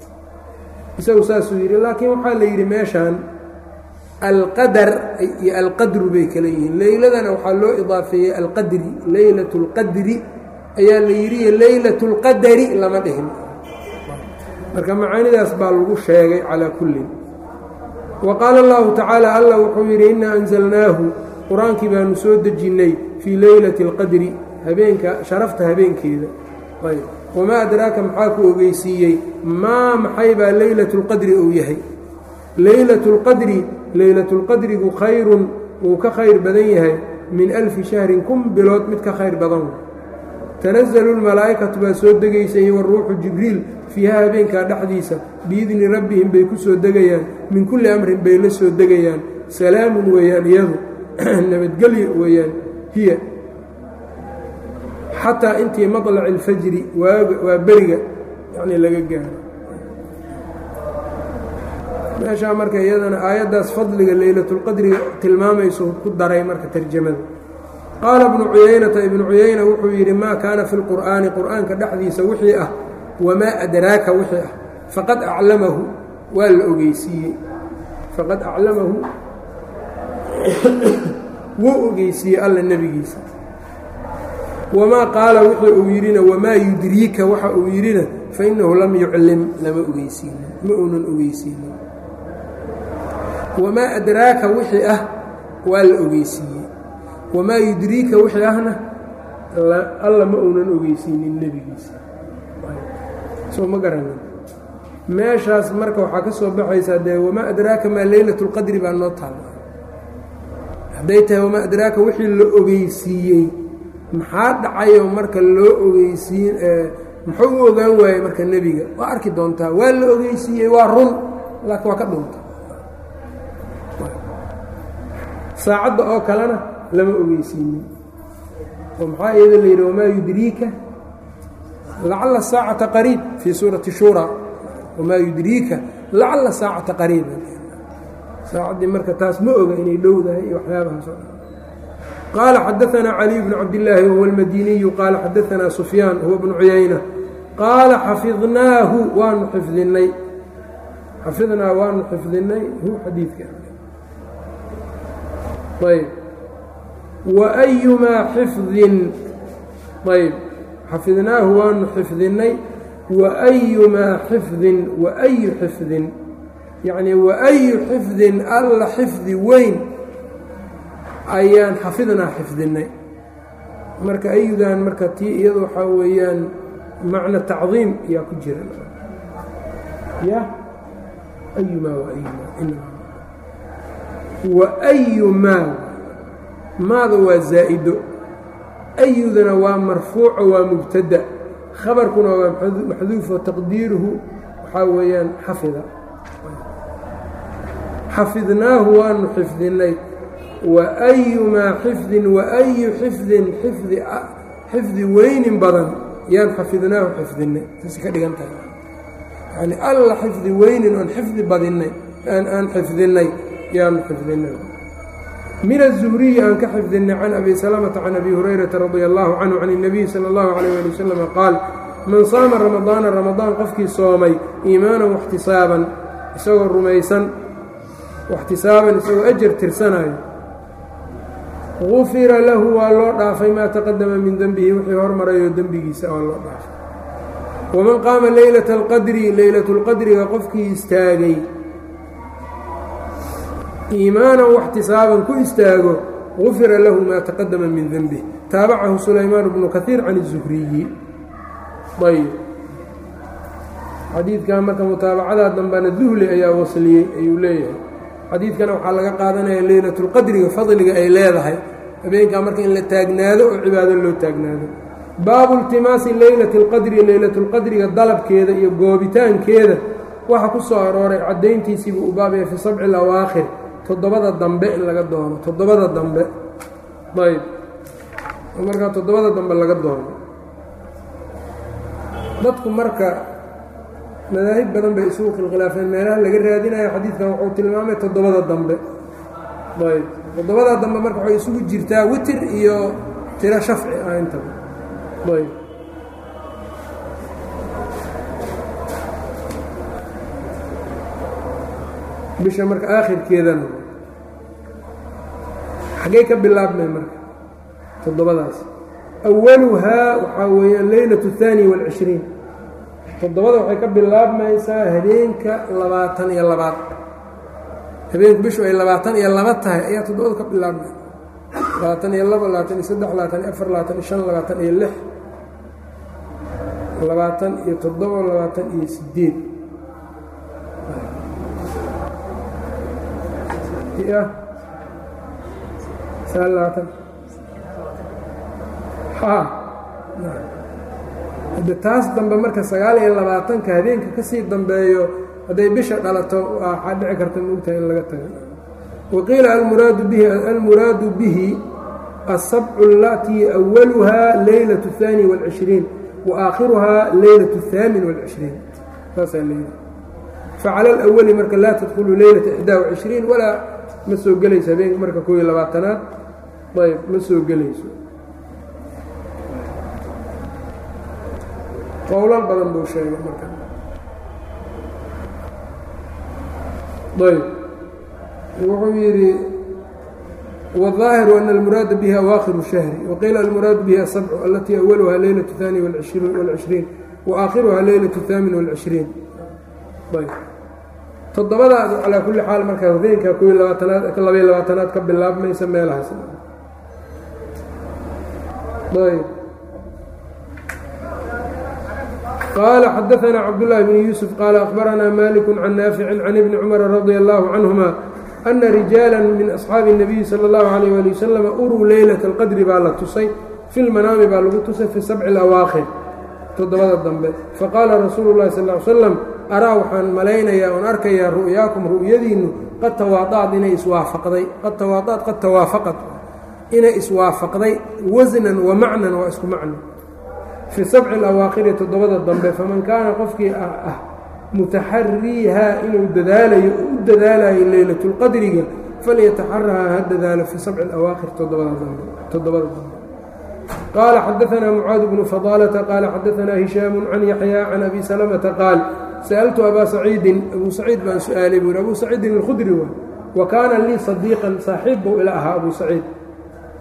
isagu saasuu yidhi laakiin waxaa la yidhi meeshaan alqadar iyo alqadru bay kala yihiin leyladana waxaa loo idaafeeyey alqadri leylat اlqadri ayaa la yidhi leylat اlqadari lama dhihin marka macaanidaas baa lagu sheegay calaa kullin wa qaala allahu tacaala allah wuxuu yidhi innaa anzalnaahu qur-aankii baanu soo dejinnay fii leylati اlqadri habeenka sharafta habeenkeeda ayb wamaa adraaka maxaa ku ogeysiiyey maa maxay baa leylat اlqadri uu yahay leylat اlqadri leylatulqadrigu khayrun wuu ka khayr badan yahay min alfi shahrin kun bilood mid ka khayr badan tanazalu lmalaa'ikatu baa soo degaysay waruuxu jibriil fiiha habeenkaa dhexdiisa biidni rabbihim bay ku soo degayaan min kulli amrin bay la soo degayaan salaamun weeyaan iyadu nabadgelyo weeyaan hiya xataa intii maطlaci اlfajri waa beriga yani laga gaaro meeshaa marka iyadana aayaddaas fadliga leylatulqadriga tilmaamayso ku daray marka tarjamada qaala ibnu cuyaynata ibnu cuyayna wuxuu yidhi maa kaana fi lqur'aani qur'aanka dhexdiisa wixii ah wamaa adraaka wixii ah faqad aclamahu waa la ogeysiiyey faqad aclamahu wuu ogeysiiyey alla nebigiisa wamaa qaala wuxuu uu yidhina wamaa yudriika waxa uu yidhina fainahu lam yuclim lama ogeysiinin ma uunan ogeysiinin wamaa adraaka wixii ah waa la ogeysiiyey wamaa yudriika wixii ahna alla ma uunan ogeysiinin nebigiisa soo ma garanin meeshaas marka waxaa ka soo baxaysaa dee wamaa adraaka maa leylat اlqadri baa noo taalla hadday tahay wamaa adraaka wixii la ogeysiiyey maxaa dhacayo marka loo ogeysiin muxuu u ogaan waayey marka nebiga waa arki doontaa waa la ogeysiiyey waa run laakiin waa ka dhunta saacadda oo kalena lama ogeysiinin oo maxaa iyada la yidhi wamaa yudriika lacalla saacata qariib fii suurati shura wamaa yudriika lacalla saacata qariiba saacaddii marka taas ma oga inay dhowdahay iyo waxyaabahaas oo dhan qaala xadaanaa caliy bnu cabdillaahi wahuwa almadiniyu qaala xadaanaa sufyaan huwa bnu cuyayna qaala xafidnaahu waanu xifdinay xafidnaa waanu xifdinay hu xadiidka ayb wa ayumaa xifdin ayb xafidnaahu waanu xifdinay wa ayumaa xifdin wa ayu xifdin yacnii wa ayu xifdin alla xifdi weyn ayaan xafidnaa xifdinay marka ayudan marka tii iyadu waxaa weeyaan macna tacdiim ayaa ku jira ya ayumaa waayumaa wa ayumaa maada waa zaa'ido ayudana waa marfuuco waa mubtada khabarkuna waa maxduufo taqdiiruhu waxaa weeyaan xafida xafidnaahu waanu xifdinay wa ayumaa xifdin wa ayu xifdin xifdi xifdi weynin badan yaan xafidnaahu xifdinay saas ka dhigan tahay yani alla xifdi weynin oon xifdi badinay aan xifdinay yaanu xifdinay min الزhriyi aan ka xifdinay can abi salamةa can abi hurayrata radi allahu canhu can الnabiy salى اllahu عalيyh ali waslm qaal man saama ramadaana ramadaan qofkii soomay iimaanan waxtisaaban isagoo rumaysan waxtisaaban isagoo ajar tirsanayo gufira lahu waa loo dhaafay maa taqadama min denbihi wixii hormarayoo dembigiisa waa loo dhaafay waman qaama leylata اlqadri leylat اlqadriga qofkii istaagay iimaanan waxtisaaban ku istaago gufira lahu maa taqadama min denbih taabacahu sulaymaan bnu kahiir can الzuhriyi ayb xadiidkan marka mutaabacadaa dambana duhli ayaa wasliyey ayuu leeyahay xadiidkana waxaa laga qaadanaya leylatulqadriga fadliga ay leedahay habeenkaa marka in la taagnaado oo cibaado loo taagnaado baabu iltimaasi leylati اlqadri leylatulqadriga dalabkeeda iyo goobitaankeeda waxa ku soo arooray caddayntiisiibuu u baabaya fii sabci lawaakhir toddobada dambe in laga doono toddobada dambe ayb markaa toddobada dambe laga doono dadku marka madaahib badan bay isugu khilkhilaafeen meelaha laga raadinayo xadiidkan wuxuu tilmaamay toddobada dambe ayb toddobada dambe marka waxay isugu jirtaa witir iyo tiro shafci ah intaba ayb bisha marka aakhirkeedana xaggey ka bilaabmay marka toddobadaas awaluhaa waxaa weeyaan leylat الثaani والcishriin toddobada waxay ka bilaabmaysaa habeenka labaatan iyo labaad habeenku bishu ay labaatan iyo laba tahay ayaa toddobada ka bilaabmay labaatan iyo laba labaatan iyo saddex labaatan iyo afar labaatan iyo shan labaatan iyo lix labaatan iyo toddoba labaatan iyo sideed labaatan hadde taas dambe marka sagaal iyo labaatanka habeenka ka sii dambeeyo hadday bisha dhalato waxaa dhici karta moogtahay in laga tago waqiila almuraadu bihi almuraadu bihi asabcu alatii awaluhaa leylat الثaani والcishriin waakhiruhaa leylat الثaamin والcishriin saasaa leeyihi facala alawali marka laa tadkhulu leylata ixdaa وcishriin walaa ma soo gelayso habeenka marka koob iyo labaatanaad ayb ma soo gelayso qowlal badan buu sheegay marka ayb wuxuu yidhi wالظaahiru أن الmuraada bihi awaakiru الشhهri waqiila almuraadu bihi asabcu alatii awaluhaa leylaة الثaani والcishriin waakhiruhaa leylaة الثaamin والcishriin ayb toddobadaas calaa kulli xaal markaa habeenka kob labaatanaad labaiy labaatanaad ka bilaabmaysa meelahaas ayb qaala xadaثna cabdالlahi bn yuusuf qaala akhbaranaa maliku can naafici can ibni cumara radi allahu canهuma ana rijaala min asxaabi الnabiyi salى اllahu عalيyh ali wasalam uruu leylaة اlqadri baa la tusay fi lmanaami baa lagu tusay fi sabci اlawaakhir toddobada dambe faqaala rasuulu اllahi sal ly slam araa waxaan malaynayaa oon arkayaa ru'yaakum ru'yadiinnu qad tawaadacad inay iswaafaqday qad tawaadacad qad tawaafaqad inay iswaafaqday wasnan wa macnan waa isku macno fii sabci alawaakhiri toddobada dambe faman kaana qofkii ah ah mutaxariihaa inuu dadaalayo oo u dadaalayo leylatulqadriga falyataxarahaa ha dadaalo fii sabci alawaakhir toddobada dambe toddobada dambe qaala xadaanaa mucaad bnu fadaalata qaala xadaanaa hishaamu can yaxyaa can abi salamata qaal sa'altu abaa saciidin abuu saciid baan su-aalay buu yhi abuu saciidin alkhudri waay wa kaana lii sadiiqan saaxiib buu ila ahaa abuu saciid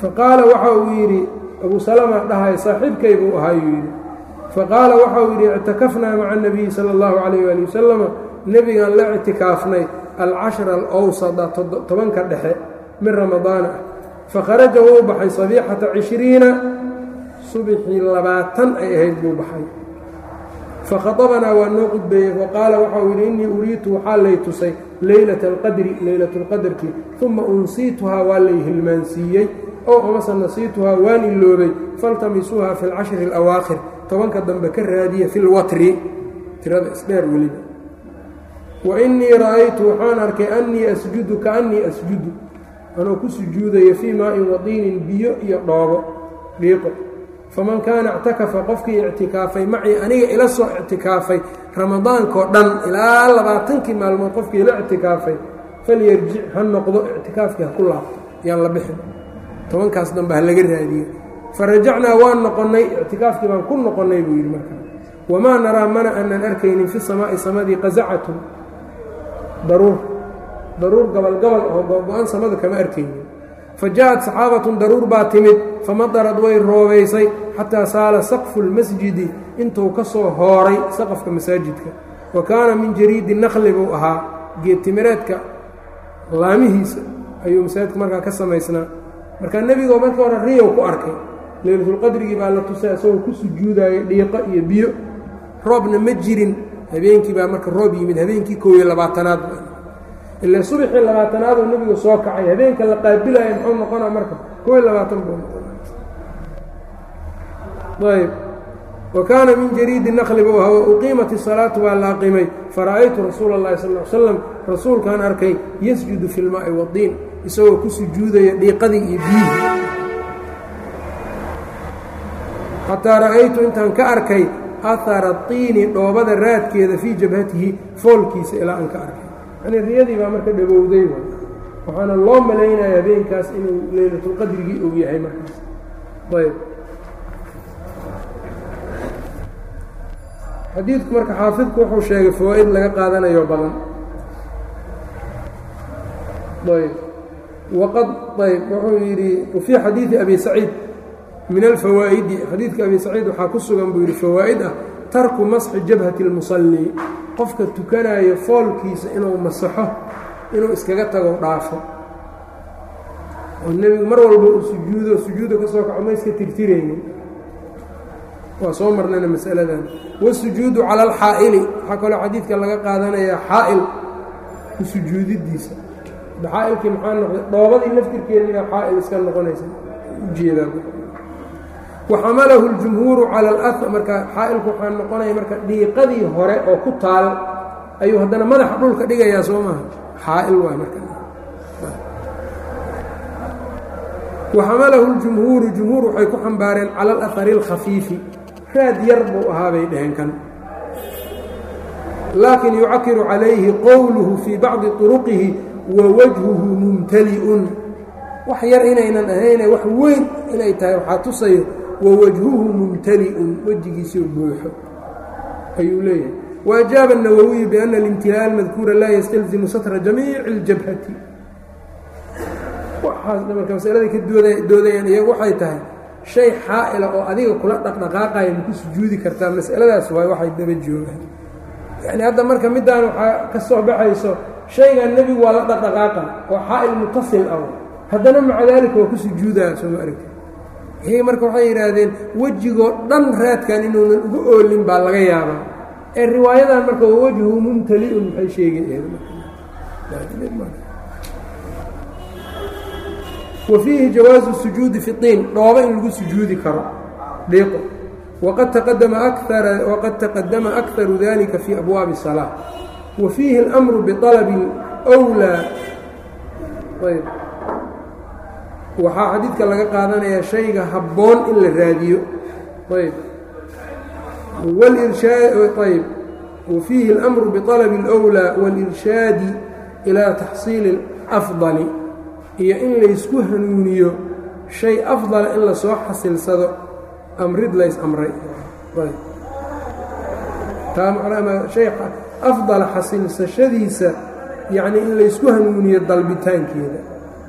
faqaala waxa uu yidhi abuu salama dhahay saaxiibkay buu ahaayuu yidhi faqaala waxa uu yidhi ictakafnaa maca اnabiyi sala اllahu calayh ali wasalama nebigaan la ictikaafnay alcashra alawsada tobanka dhexe min ramadaana ah fakharaja wuu baxay sabiixata cishriina subxii labaatan ay ahayd buu baxay fakhaطabanaa waa noo qudbeeyey faqaala waxau yidhi innii uriitu waxaa lay tusay leylata alqadri leylat اlqadarkii uma unsiituhaa waa lay hilmaansiiyey ow amase nasiituhaa waan iloobay faltamisuuha fi اlcashri اlawaakhir tobanka dambe ka raadiya fi lwatri tirada isdheer weliba wa innii ra'aytu waxaan arkay annii asjudu kaannii asjudu anoo ku sujuudayo fii maa'in wadiinin biyo iyo dhoobo dhiiqo faman kaana ictakafa qofkii ictikaafay macii aniga ila soo ictikaafay ramadaankao dhan ilaa labaatankii maalmood qofkii ila ictikaafay falyarjic ha noqdo ictikaafkii ha ku laabto yaan la bixin tobankaas dambe ha laga raadiyo farajacnaa waan noqonnay ictikaafkii baan ku noqonnay buu yidhi markaa wamaa naraa mana aanan arkaynin fi samaa'i samadii qasacatun daruur daruur gabalgabal oo go-go-an samada kama arkaynin fa ja'at saxaabatun daruur baa timid famadarad way roobaysay xataa saala saqfu lmasjidi intuu ka soo hooray saqafka masaajidka wa kaana min jariidi nakli buu ahaa geedtimireedka laamihiisa ayuu masaajidka markaa ka samaysnaa markaa nebigoo markii hore riyow ku arkay leylatulqadrigii baa la tusay isagoo ku sujuudaya dhiiqo iyo biyo roobna ma jirin habeenkii baa marka roob yimid habeenkii koob iyo labaatanaad ila subaxii labaatanaaduu nebigu soo kacay habeenka la qaabilaya muxuu noqonaa marka koob iyo labaatan buu noqona ayb wa kaana min jariidi nakli buu ahaa wa uqiimat isalaatu waa la aqimay fara'aytu rasuula اllahi sal l slam rasuulkaan arkay yasjudu fi lmaa'i wadiin isagoo ku sujuudaya dhiiqadii iyo biyihii xataa ra'aytu intaan ka arkay ahara tiini dhoobada raadkeeda fii jabhatihi foolkiisa ilaa aan ka arkay yanii riyadii baa marka dhowowday waxaana loo malaynaya habeenkaas inuu leylatulqadrigii og yahay markaas ayb xadiidku marka xaafidku wuxuu sheegay fawaa-id laga qaadanayo badan ayb waqad ayb wuxuu yidhi wafii xadiidi abi saciid min alfawaa'idi xadiidka abi saciid waxaa ku sugan buu yidhi fawaa'id ah tarku masxi jabhati اlmusalli qofka tukanayo foolkiisa inuu masaxo inuu iskaga tago dhaafo oo nebigu mar walba uu sujuudo sujuuda ka soo kaco ma iska tirtiraynin waa soo marnayna masaladan wasujuudu cala alxaa'ili waxaa kaloo xadiidka laga qaadanayaa xaa'il ku sujuudidiisa xaa'ilkii maxaa noqday dhoobadii laftirkeediina xaa'il iska noqonaysa ujeedaa waxamalahu اljumhuuru cala اlأ marka xaa'ilku waxaa noqonaya marka dhiiqadii hore oo ku taal ayuu haddana madaxa dhulka dhigayaa soo maaha xaa'il waay marka waxamalahu اljumhuuru jumhuur waxay ku xambaareen cala alahari اlkhafiifi raad yar buu ahaa bay dhaheen kan laakin yucakiru calayhi qowluhu fii bacdi طuruqihi wa wajhuhu mumtali'un wax yar inaynan ahayne wax weyn inay tahay waxaa tusayo wwajhuhu mumtali'un wejigiisio buuxo ayuu leeyahay waajaaba الnawowiyu biأna اlimtilaaء اlmadkuura laa ystalzimu satra jamiici اljabhati waxaasna marka masalada ka doodayaan iyagu waxay tahay shay xaa'ila oo adiga kula dhaqdhaqaaqaya maku sujuudi kartaa masaladaas waay waxay daba joogaan yani hadda marka middaan waxaa ka soo baxayso shaygan nebigu waa la dhaqdhaqaaqa oo xaa'il mutasil ah haddana maca daalika waa ku sujuudaa sooma aragti iyaga marka waxay yidhaahdeen wejigoo dhan raadkan inuunan uga oolin baa laga yaabaa ee riwaayadan marka waa wejhu mumtali'un maxay sheegay wa fiihi jawaazu sujuudi fi tiin dhoobo in lagu sujuudi karo dhiiqo waqad taqadama akara waqad taqadama akharu dalika fii abwaabi الsalaa wa fiihi اlamru biطalabi اwlaa ayb waxaa xadiidka laga qaadanayaa shayga habboon in la raadiyo ayb ayb wa fiihi اlamru biطalabi اlأwlىa wاlirshaadi ilaa taxsiili اlafdali iyo in laysku hanuuniyo shay afdala in lasoo xasilsado amrid lays amray hay afdala xasilsashadiisa yacnii in laysku hanuuniyo dalbitaankeeda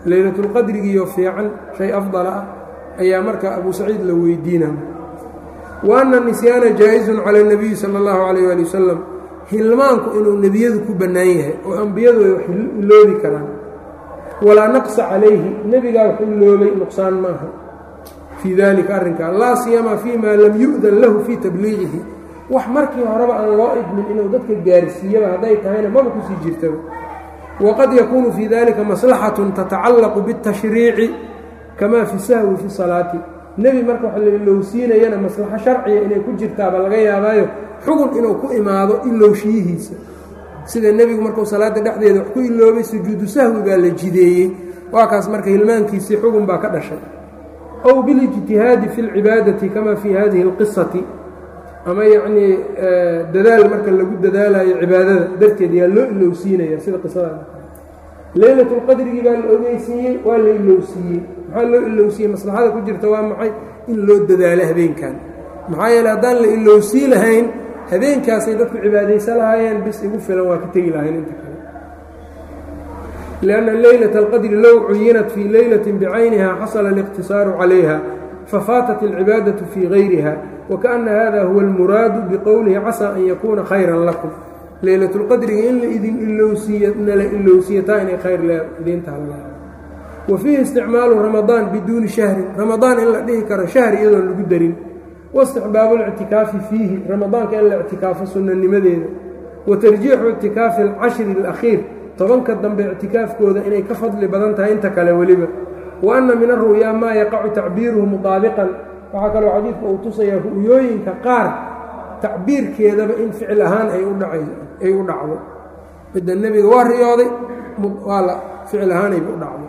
leylatulqadrigiiyo fiican shay afdala ah ayaa marka abu saciid la weydiinaya wa anna nisyaana jaa-izun cala اnabiyi sala اllahu calayh ali wasalam hilmaanku inuu nebiyadu ku bannaan yahay oo ambiyadu ay wax iloobi karaan walaa naqsa calayhi nebigaa wax iloobay nuqsaan maaha fii dalika arrinkaa laa siyama fii ma lam yu'dan lahu fii tabliiqihi wax markii horeba aan loo idmin inuu dadka gaarsiiyaba hadday tahayna maba kusii jirtaba waqad yakuunu fii dalika maslaxatun tatacallaqu biاtashriici kamaa fi sahwi fi salaati nebi marka wax la ilowsiinayana maslaxo sharciga inay ku jirtaaba laga yaabaayo xugun inuu ku imaado ilowshiyihiisa sida nebigu markuu salaada dhexdeeda wax ku iloobay sujuudu sahwi baa la jideeyey waa kaas marka hilmaankiisii xugun baa ka dhashay ow bilijtihaadi fi اlcibaadati kama fii hadihi اlqisati ama yacnii dadaal marka lagu dadaalayo cibaadada darteed yaa loo ilowsiinaya sida qisada leylatulqadrigii baa la ogeysiiyey waa la ilowsiiyey maxaa loo ilowsiiyey maslaxada ku jirta waa maxay in loo dadaalo habeenkan maxaa yeele haddaan la ilowsii lahayn habeenkaasay dadku cibaadaysan lahaayeen bis igu filan waa ka tegi lahayn inta kale lianna leylata alqadri low cuyinat fii leylatin bicayniha xasala aliqtisaaru calayha fafaatat alcibaadatu fii gayriha wakaأna hada huwa almuraadu biqowlihi casaa an yakuuna khayran lakum leylatulqadriga in la idin ilowsiiy nala ilowsiyataa inay khayr idiintaha wa fiihi isticmaalu ramadaan biduuni shahrin ramadaan in la dhihi karo shahri iyadoon lagu darin waistixbaabu اlictikaafi fiihi ramadaanka in la ictikaafo sunnanimadeeda wa tarjiixu ictikaafi alcashri اlakhiir tobanka dambe ictikaafkooda inay ka fadli badan tahay inta kale weliba wa anna min aru'yaa maa yaqacu tacbiiruhu mutaabiqan waxaa kaloo xadiidka uu tusayaa ru'yooyinka qaar tacbiirkeedaba in ficil ahaan ay ay u dhacdo midda nebiga waa riyooday waa la ficil ahaanayba u dhacdo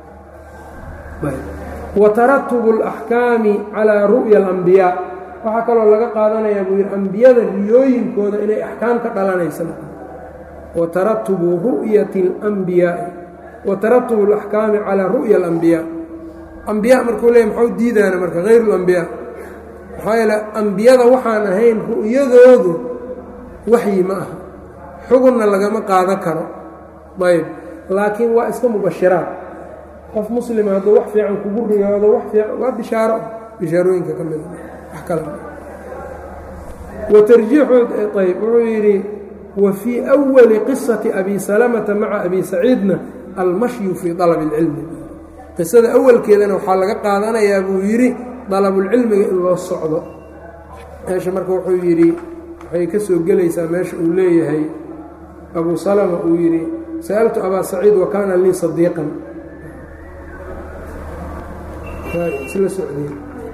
wa taratubu اlaxkaami calaa ru'ya alambiyaa waxaa kaloo laga qaadanayaa buu yidhi ambiyada riyooyinkooda inay axkaam ka dhalanaysa wa taratubu ru'yati اlambiyaai wa taratubu اlaxkaami calaa ru'ya alambiyaa ambiya markuu leey maxuu diidaana marka hayr اlambiyaa maxaa yeele ambiyada waxaan ahayn ru'yadoodu waxyi ma aha xugunna lagama qaadan karo ayb laakiin waa iska mubashiraad qof muslima hadduu wax fiican kugu riyoodo wax fiican waa bishaaro bishaarooyinka ka mida wax kale wa tarjiixu ayb wuxuu yidhi wa fii أwali qisati abi salamata maca abi saciidna almashyu fii طalab اlcilmi qisada awalkeedana waxaa laga qaadanayaa buu yidhi dalabulcilmiga in loo socdo meesha marka wuxuu yidhi waxay ka soo gelaysaa meesha uu leeyahay abu salama uu yidhi sa'altu abaa saciid wa kaana lii sadiiqan isla socdeen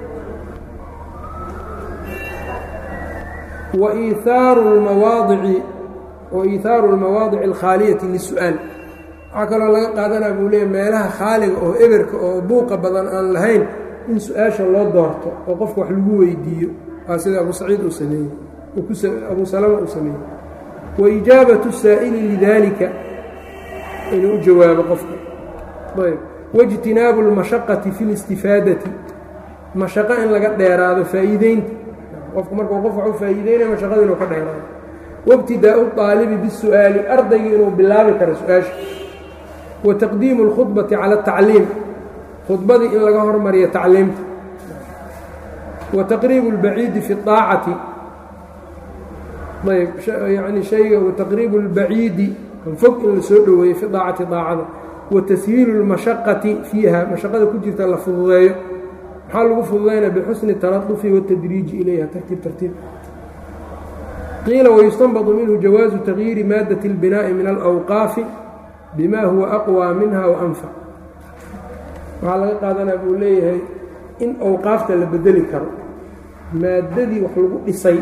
wa iithaaru lmawaadici wa iithaaru اlmawaadici alkhaaliyati lisu-aal waxaa kaloo laga qaadanaa buu leeyahy meelaha khaaliga oo eberka oo buuqa badan aan lahayn in su-aasha loo doorto oo qofka wax lagu weydiiyo waa sida abu saciid uu sameeyey abu salama uu sameeyey wa ijaabatu saa'ili lidaalika inuu u jawaabo qofka ayb waijtinaabu اlmashaqati fi اlistifaadati mashaqo in laga dheeraado faa'iideynta qofku markuu qof wax u faa'iideynaya mashaqada inuu ka dheeraado waibtidaa'u اطaalibi bisu'aali ardaygii inuu bilaabi karo su-aasha wa taqdiimu اlkhudbati cala اtacliim khudbadii in laga hormariyo tacliimta wa taqriibu اlbaciidi fi اطaacati ayb yani shayga wataqriibu اlbaciidi kan fog in la soo dhoweeyo fi daacati daacada wa tashiilu اlmashaqati fiiha mashaqada ku jirta la fududeeyo maxaa lagu fududaynaya bixusni taradufi waاtadriiji ilayha tartiib tartiib qiila wayustanbadu minhu jawaazu tagyiiri maadati اlbinaa'i min alawqaafi bima huwa aqwى minha waanfac waxaa laga qaadanaa buu leeyahay in awqaafta la bedeli karo maaddadii wax lagu dhisay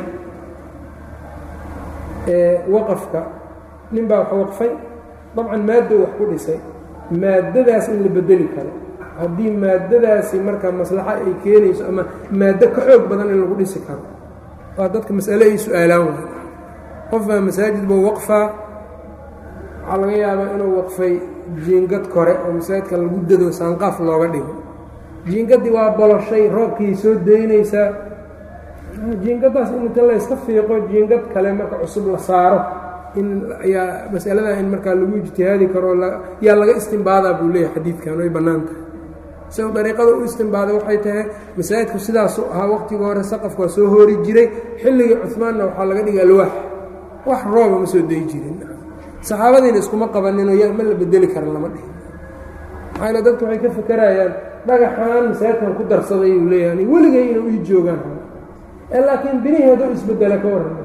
ee waqafka nin baa wax waqfay dabcan maaddo wax ku dhisay maaddadaas in la bedeli karo haddii maaddadaasi marka maslaxo ay keenayso ama maaddo ka xoog badan in lagu dhisi karo waa dadka mas'ale ay su-aalaan waay qof baa masaajid buu waqfaa waxaa laga yaabaa inuu waqfay jiingad kore oo masaajidka lagu dado saanqaaf looga dhigo jiingaddii waa boloshay roobkii soo daynaysaa jiingadaas in inta layska fiiqo jiingad kale marka cusub la saaro in ayaa masaladaa in markaa lagu ijtihaadi karo yaa laga istimbaadaa buu leeyahay xadiidkan way bannaan tahay isago dariiqada u istimbaada waxay tahay masaajidku sidaasu ahaa waqtiga hore saqafka waa soo hoori jiray xilligii cuhmaanna waxaa laga dhigay alwaax wax rooba ma soo dayi jirin saxaabadiina iskuma qabaninoo ya ma la bedeli karan lama dhihin maxaa dadku waxay ka fakerayaan dhagaxaan masaajidkan ku darsaday uu leeyahay weligay inuu ii joogaan laakiin binihii hadduu isbedela ka warrama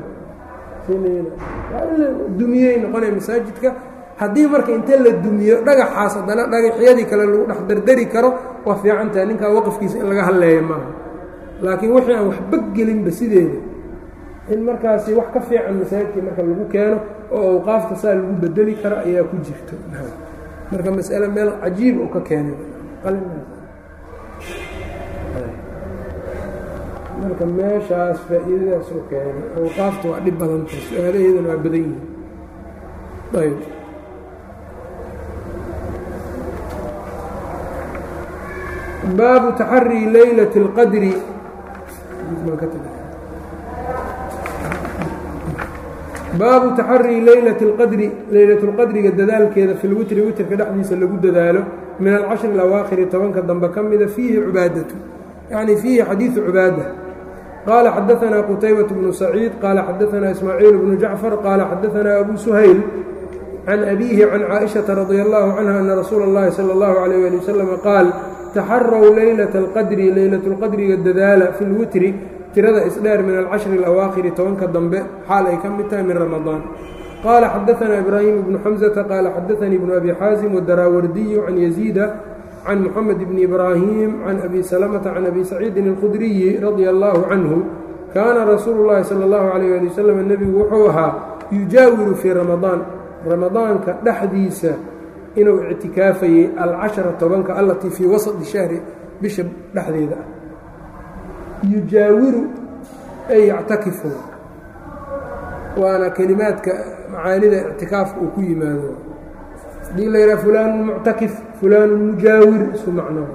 dumiyey noqonaya masaajidka haddii marka inta la dumiyo dhagaxaas haddana dhagaxyadii kale lagu dhex dardari karo waa fiican tahay ninkaa waqafkiisa in laga hadleeya maaha laakiin wixii aan waxba gelinba sideeda in markaasi wax ka fiican masaajidkii marka lagu keeno oo awqaafta saa lagu bedeli karo ayaa ku jirto marka masale meel cajiib oo ka keenay marka meeshaas faa'iidadaas u keenay awqaafta waa dhib badantay su-aalaheedana waa badan yihin ayb baabu taxarii laylaة اlqadri baabu taxarii laylaة اlqadri laylaة اlqadriga dadaalkeeda fi lwitri witrka dhexdiisa lagu dadaalo min alcashri اlawaakhiri tobanka dambe ka mida fiihi cubaadatu yacni fiihi xadiiثu cubaada qال xdثna qتyبة بن سعيid qال xdثna إسmاعيiل بن جعفر qال xdثna أbو سhayل عن أbيه عن cائشhaةa رضي الله عنها أن رsuuل الlahi slى الله عليه لي وسلم qاal تaxarw laylaة الqadri laylaة الqadriga dadaala fi اlwitri tirada isdheer min alcashri الأwaakhiri tobanka dambe xaal ay ka mid tahay min رamaضاan qala xdثna إbrahيم بن xمزة qال xdثnii بن أbي xاaزم والdarاwardiي عن يزيد can mxamed bni ibraahim can abi salamata can abi saciidin اlkhudriyi radia allahu canhu kaana rasuulu llahi sala اllahu alayh ali wasalam nebigu wuxuu ahaa yujaawiru fii ramadaan ramadaanka dhexdiisa inuu ictikaafayey alcashara tobanka allatii fii wasadi shahri bisha dhexdeeda ah yujaawiru ay yactakifu waana kelimaadka macaanida ictikaafka uu ku yimaado hadii la yidhaha fulaanu muctakif fulaanu mujaawir isu macno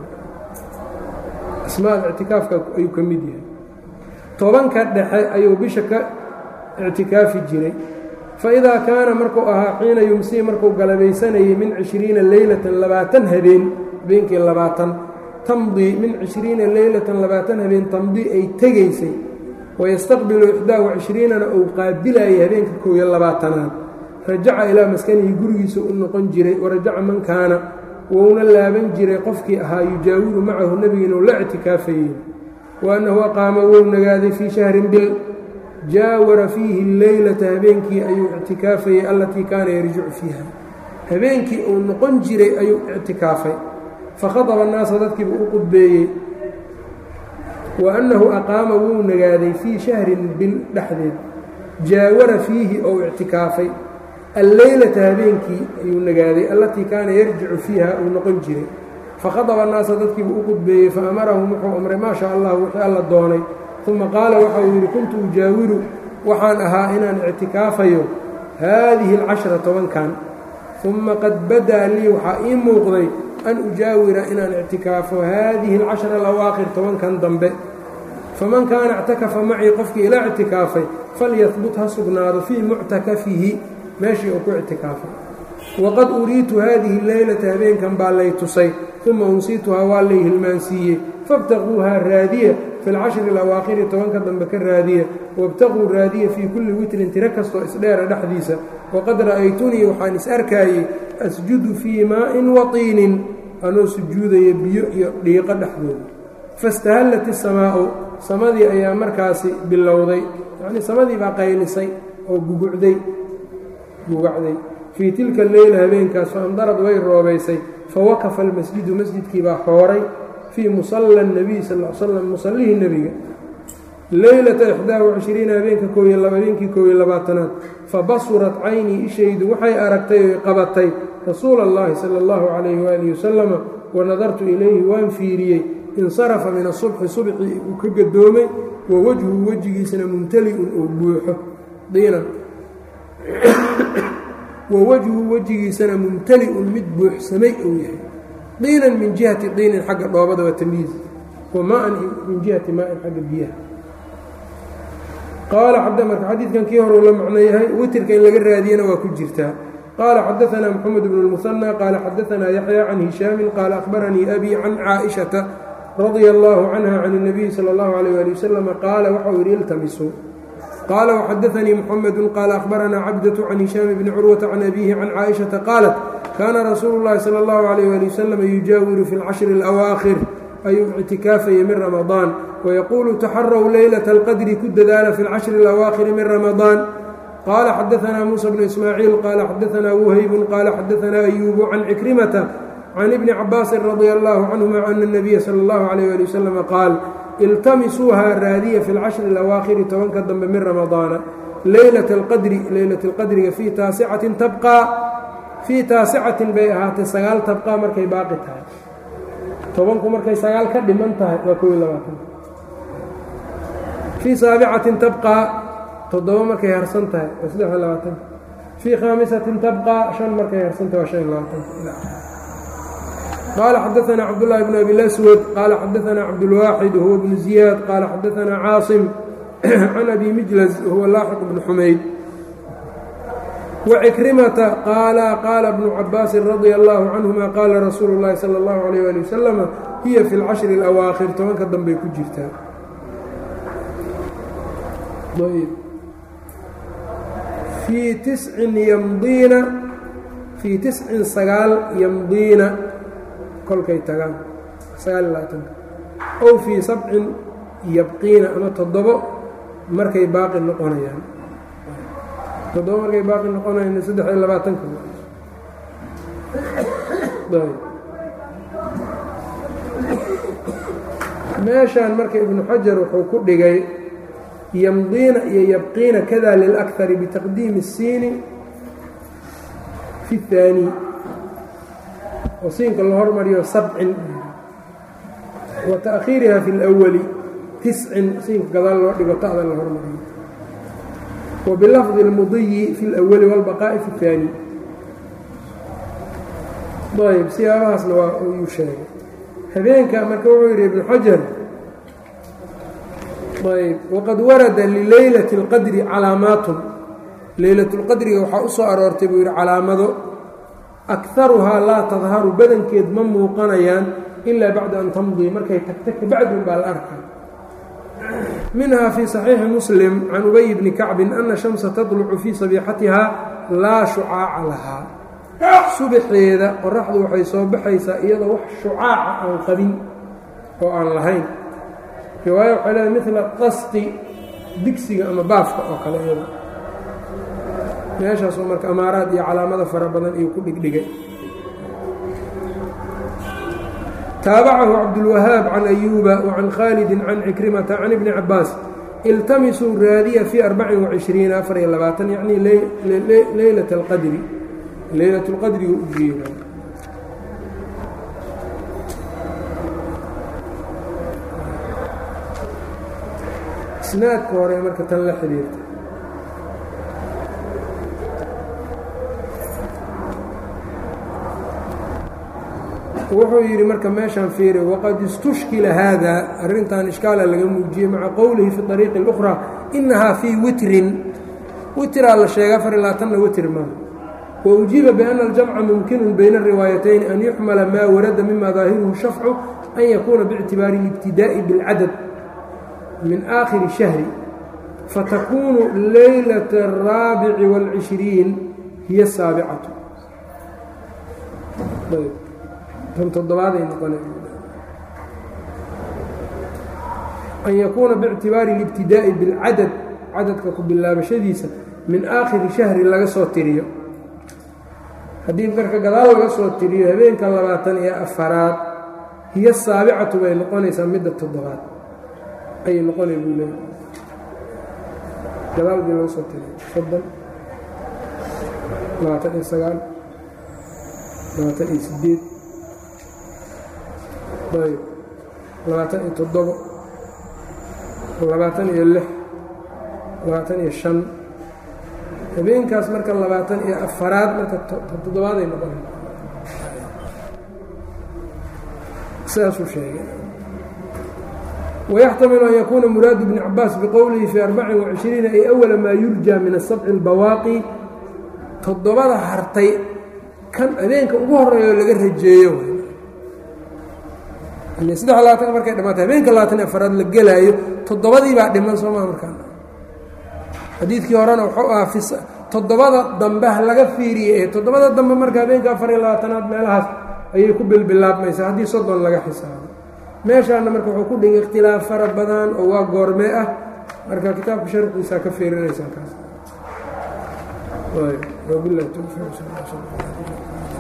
asmaada ictikaafka ayuu ka mid yahay tobanka dhexe ayuu bisha ka ictikaafi jiray faidaa kaana markuu ahaa xiina yumsii markuu galabaysanayay min cishriina leylatan labaatan habeen habeenkii labaatan tamdii min cishriina leylatan labaatan habeen tamdii ay tegaysay wayastaqbilu ixdaa wacishriinana uu qaabilayay habeenka kow iyo labaatanaad rajaca ilaa maskanihi gurigiisa u noqon jiray warajaca man kaana wouna laaban jiray qofkii ahaa yujaawiru macahu nebiga inuu la ictikaafayey wa annahu aqaama wou nagaaday fii shahrin bil jaawara fiihi leylata habeenkii ayuu ictikaafayey allatii kaana yarjicu fiiha habeenkii uu noqon jiray ayuu ictikaafay fakhadaba annaasa dadkiiba u qudbeeyey wa annahu aqaama wou nagaaday fii shahrin bil dhexdeed jaawara fiihi ou ictikaafay alleylata habeenkii ayuu nagaaday allatii kaana yarjicu fiiha uu noqon jiray fakhadaba annaasa dadkiibu u qudbeeyey fa amarahum wuxuu amray maa shaa allah wixii alla doonay uma qaala waxa uu yidhi kuntu ujaawiru waxaan ahaa inaan ictikaafayo haadihi alcashra tobankan uma qad badaa lii waxaa ii muuqday an ujaawira inaan ictikaafo haadihi alcashra alawaakhir tobankan dambe faman kaana ictakafa macii qofkii ila ictikaafay falyahbut ha sugnaado fii muctakafihi meeshii uu ku ictikaafay waqad uriitu haadihi leylata habeenkan baa lay tusay uma unsiituhaa waa lay hilmaansiiyey faاbtaquuhaa raadiya fi lcashri alawaakhiri tobanka dambe ka raadiya wاbtaquu raadiya fii kulli witrin tiro kastoo isdheera dhexdiisa waqad ra'aytunii waxaan is arkaayey asjudu fii maa'in waطiinin anoo sujuudaya biyo iyo dhiiqo dhexdooda faاstahallat isamaa'u samadii ayaa markaasi bilowday yacnii samadii baa qaylisay oo gugucday gugacday fii tilka leyla habeenkaas faamdarad way roobaysay fawakafa almasjidu masjidkii baa xooray fii musalla اnebiy sal l slam musallihii nebiga leylata ixdaa wacishriina habeenka kooiyo habeenkii koob iyo labaatanaad fabasurat caynii ishaydu waxay aragtay oy qabatay rasuula اllahi sala اllahu calayhi waalihi wasalama wanadartu ilayhi waan fiiriyey insarafa min asubxi subxii uu ka gadoomay wa wejhu wejigiisana mumtali-un uu buuxo diinan wa wejhu wejigiisana mumtali-un mid buuxsamay uu yahay diinan min jihati diinin xagga dhoobada waa tamyiiz wa maa-an min jihati maa-in xagga biyaha qaala marka xadiidkan kii hore uu la macno yahay witirka in laga raadiyana waa ku jirtaa qaala xadaanaa moxamed bnu lmusanى qaala xadaanaa yaxya can hishaamin qaala akhbaranii abi can caaئiشhaةa radia اllahu canha can الnabiyi salى اllahu عalيyه ali wasalam qaala waxau yidhi iltamisuu qaala وxadaanii mxamedu qaala akhbaranaa cabdaة can hishaam bni curwata can abihi can caaئiشhaةa qaalat kaana rasuulu اllahi salى اllahu عalيyه ali wasalam yujaawiru fi اlcashri اlأwaakhir ayuu ictikaafaya min ramadaan wayaquulu taxaraw leylata alqadri ku dadaala fi اlcashri اlawaakhiri min ramadaan qaala xadaanaa muusa bnu ismaaciil qaala xadaanaa wuhaybun qaala xadaanaa ayuubu can cikrimata can ibni cabaasin radia allahu canhuma ana اnabiya sala اllahu alayh ali wasalam qaal iltamisuuhaa raadiya fi اlcashri اlawaakhiri tobanka dambe min ramadaana leylata alqadri leylata alqadriga fii taasicatin tabqaa fii taasicatin bay ahaatay sagaal tabqaa markay baaqi tahay tobanku markay sagaal ka dhiman tahay waa kow iyo labaatan fii saabicatin tabqaa toddoba markay harsan tahay waa saddex iyo labaatan fii khaamisatin tabqaa shan markay harsan tahay waa shan iyo labaatan qaala xadaanaa cabdullaahi bn abi laswad qaala xadaanaa cabdulwaaxid huwa bnu ziyaad qaala xadaanaa caasim can abi mijlas huwa laaxiq bnu xumayd wcikrimata qaala qaala bnu cabaasin radia allahu canhuma qaala rasuulu اllahi salى اllahu alayh ali wasalama hiya fi اlcashri اlawaakhir tobanka dambey ku jirtaa fii tiscin yamdiina fii tiscin sagaal yamdiina kolkay tagaan sagaal iyo labaatanka ow fii sabcin yabqiina ama toddobo markay baaqi noqonayaan toddoba markay baaqi noqonayna saddex iyo labaatanka meeshaan marka ibnu xajar wuxuu ku dhigay yamdiina iyo yabqiina kada lilakari bitaqdiimi الsiini fi الثaani oo siinka la hormariyo sabcin wa taأkhiiriha fi اlأwali tiscin siinka gadaal loo dhigo ta'da la hormariyo وبلفظ المضي في الأول والبقاء في الثاني ayb siyaabahaasna waa yuu sheegay habeenka marka wuxuu yidhi iبن xajar ayb وqad warada lilaylaة الqadri calaamaatun laylaة الqadriga waxaa u soo aroortay buu yidhi calaamado أكharuhaa laa tadharu badankeed ma muuqanayaan إilaa baعda an tamضii markay tagta kabacdun baa la arkay minha fii صaxiixi muslim can ubay bni kacbin ana shamsa taطlucu fii sabiixatiha laa shucaaca lahaa subaxeeda qoraxdu waxay soo baxaysaa iyadoo wax shucaaca aan qabin oo aan lahayn riwaaya waxay leedahay midla qasti digsiga ama baafka oo kale iyada meeshaasoo marka amaaraad iyo calaamada fara badan iyuu ku dhigdhigay taabacahu cabdulwahaab can ayuuba wacan khaalidi can cikrimata can ibni cabaas iltamisuu raadiya fii arbacin wacishriina afar iyo labaatan yacni leylat alqadri leylat lqadriga u jeeda isnaadka hore marka tan la xiriirta wuxuu yidhi marka meeshaan fiiri waqad istushkila haada arrintan ishkaala laga muujiyey maca qowlihi fi ariiqi اlأkhraa inahaa fii witrin witraa la sheega afar iyo labaatanna witr maaha waujiiba biana aljamca mumkinu bayna الriwaayatayn an yuxmala maa warada mima daahiruhu shafcu an yakuuna biاctibaari اlibtidaaءi biاlcadad min aakhiri shahri fatakunu laylaة الraabici wاlcishriin hiya saabicatu todobaaday noqon an yakuuna biاctibaari اlibtidaaءi biاlcadad cadadka ku bilaabashadiisa min aakhiri shahri laga soo tiriyo haddii marka gadaal laga soo tiriyo habeenka labaatan iyo afaraad hiyo saabicatu bay noqonaysaa midda toddobaad ayay noqonay buu leeya gadaal bii laga soo tiriyo soddon labaatan iyo sagaal labaatan iyo sideed ayb labaatan iyo toddobo labaatan iyo lix labaatan iyo shan habeenkaas marka labaatan iyo afaraad marka toddobaaday noqonay sidaasuu sheegay wayaxtamilu an yakuuna muraadu bni cabaas biqowlihi fii arbacin wacishriina ay awala maa yurjaa min asabci albawaaqi toddobada hartay kan habeenka ugu horeeyo laga rajeeyo saddex labaatan markay dhamaatay habeenka labaatan afaraad la gelaayo toddobadii baa dhiman soomaa markaa xadiidkii horena wuxuu ahaa toddobada dambe ha laga fiiriye ee toddobada dambe marka habeenka afar iyo labaatanaad meelahaas ayay ku bilbilaabmaysaa haddii soddon laga xisaabo meeshaana marka wuxuu ku dhigay ikhtilaaf fara badan oo waa goormee ah marka kitaabka sharxiisaa ka fiirinaysaa kaas wabilahi towfiiq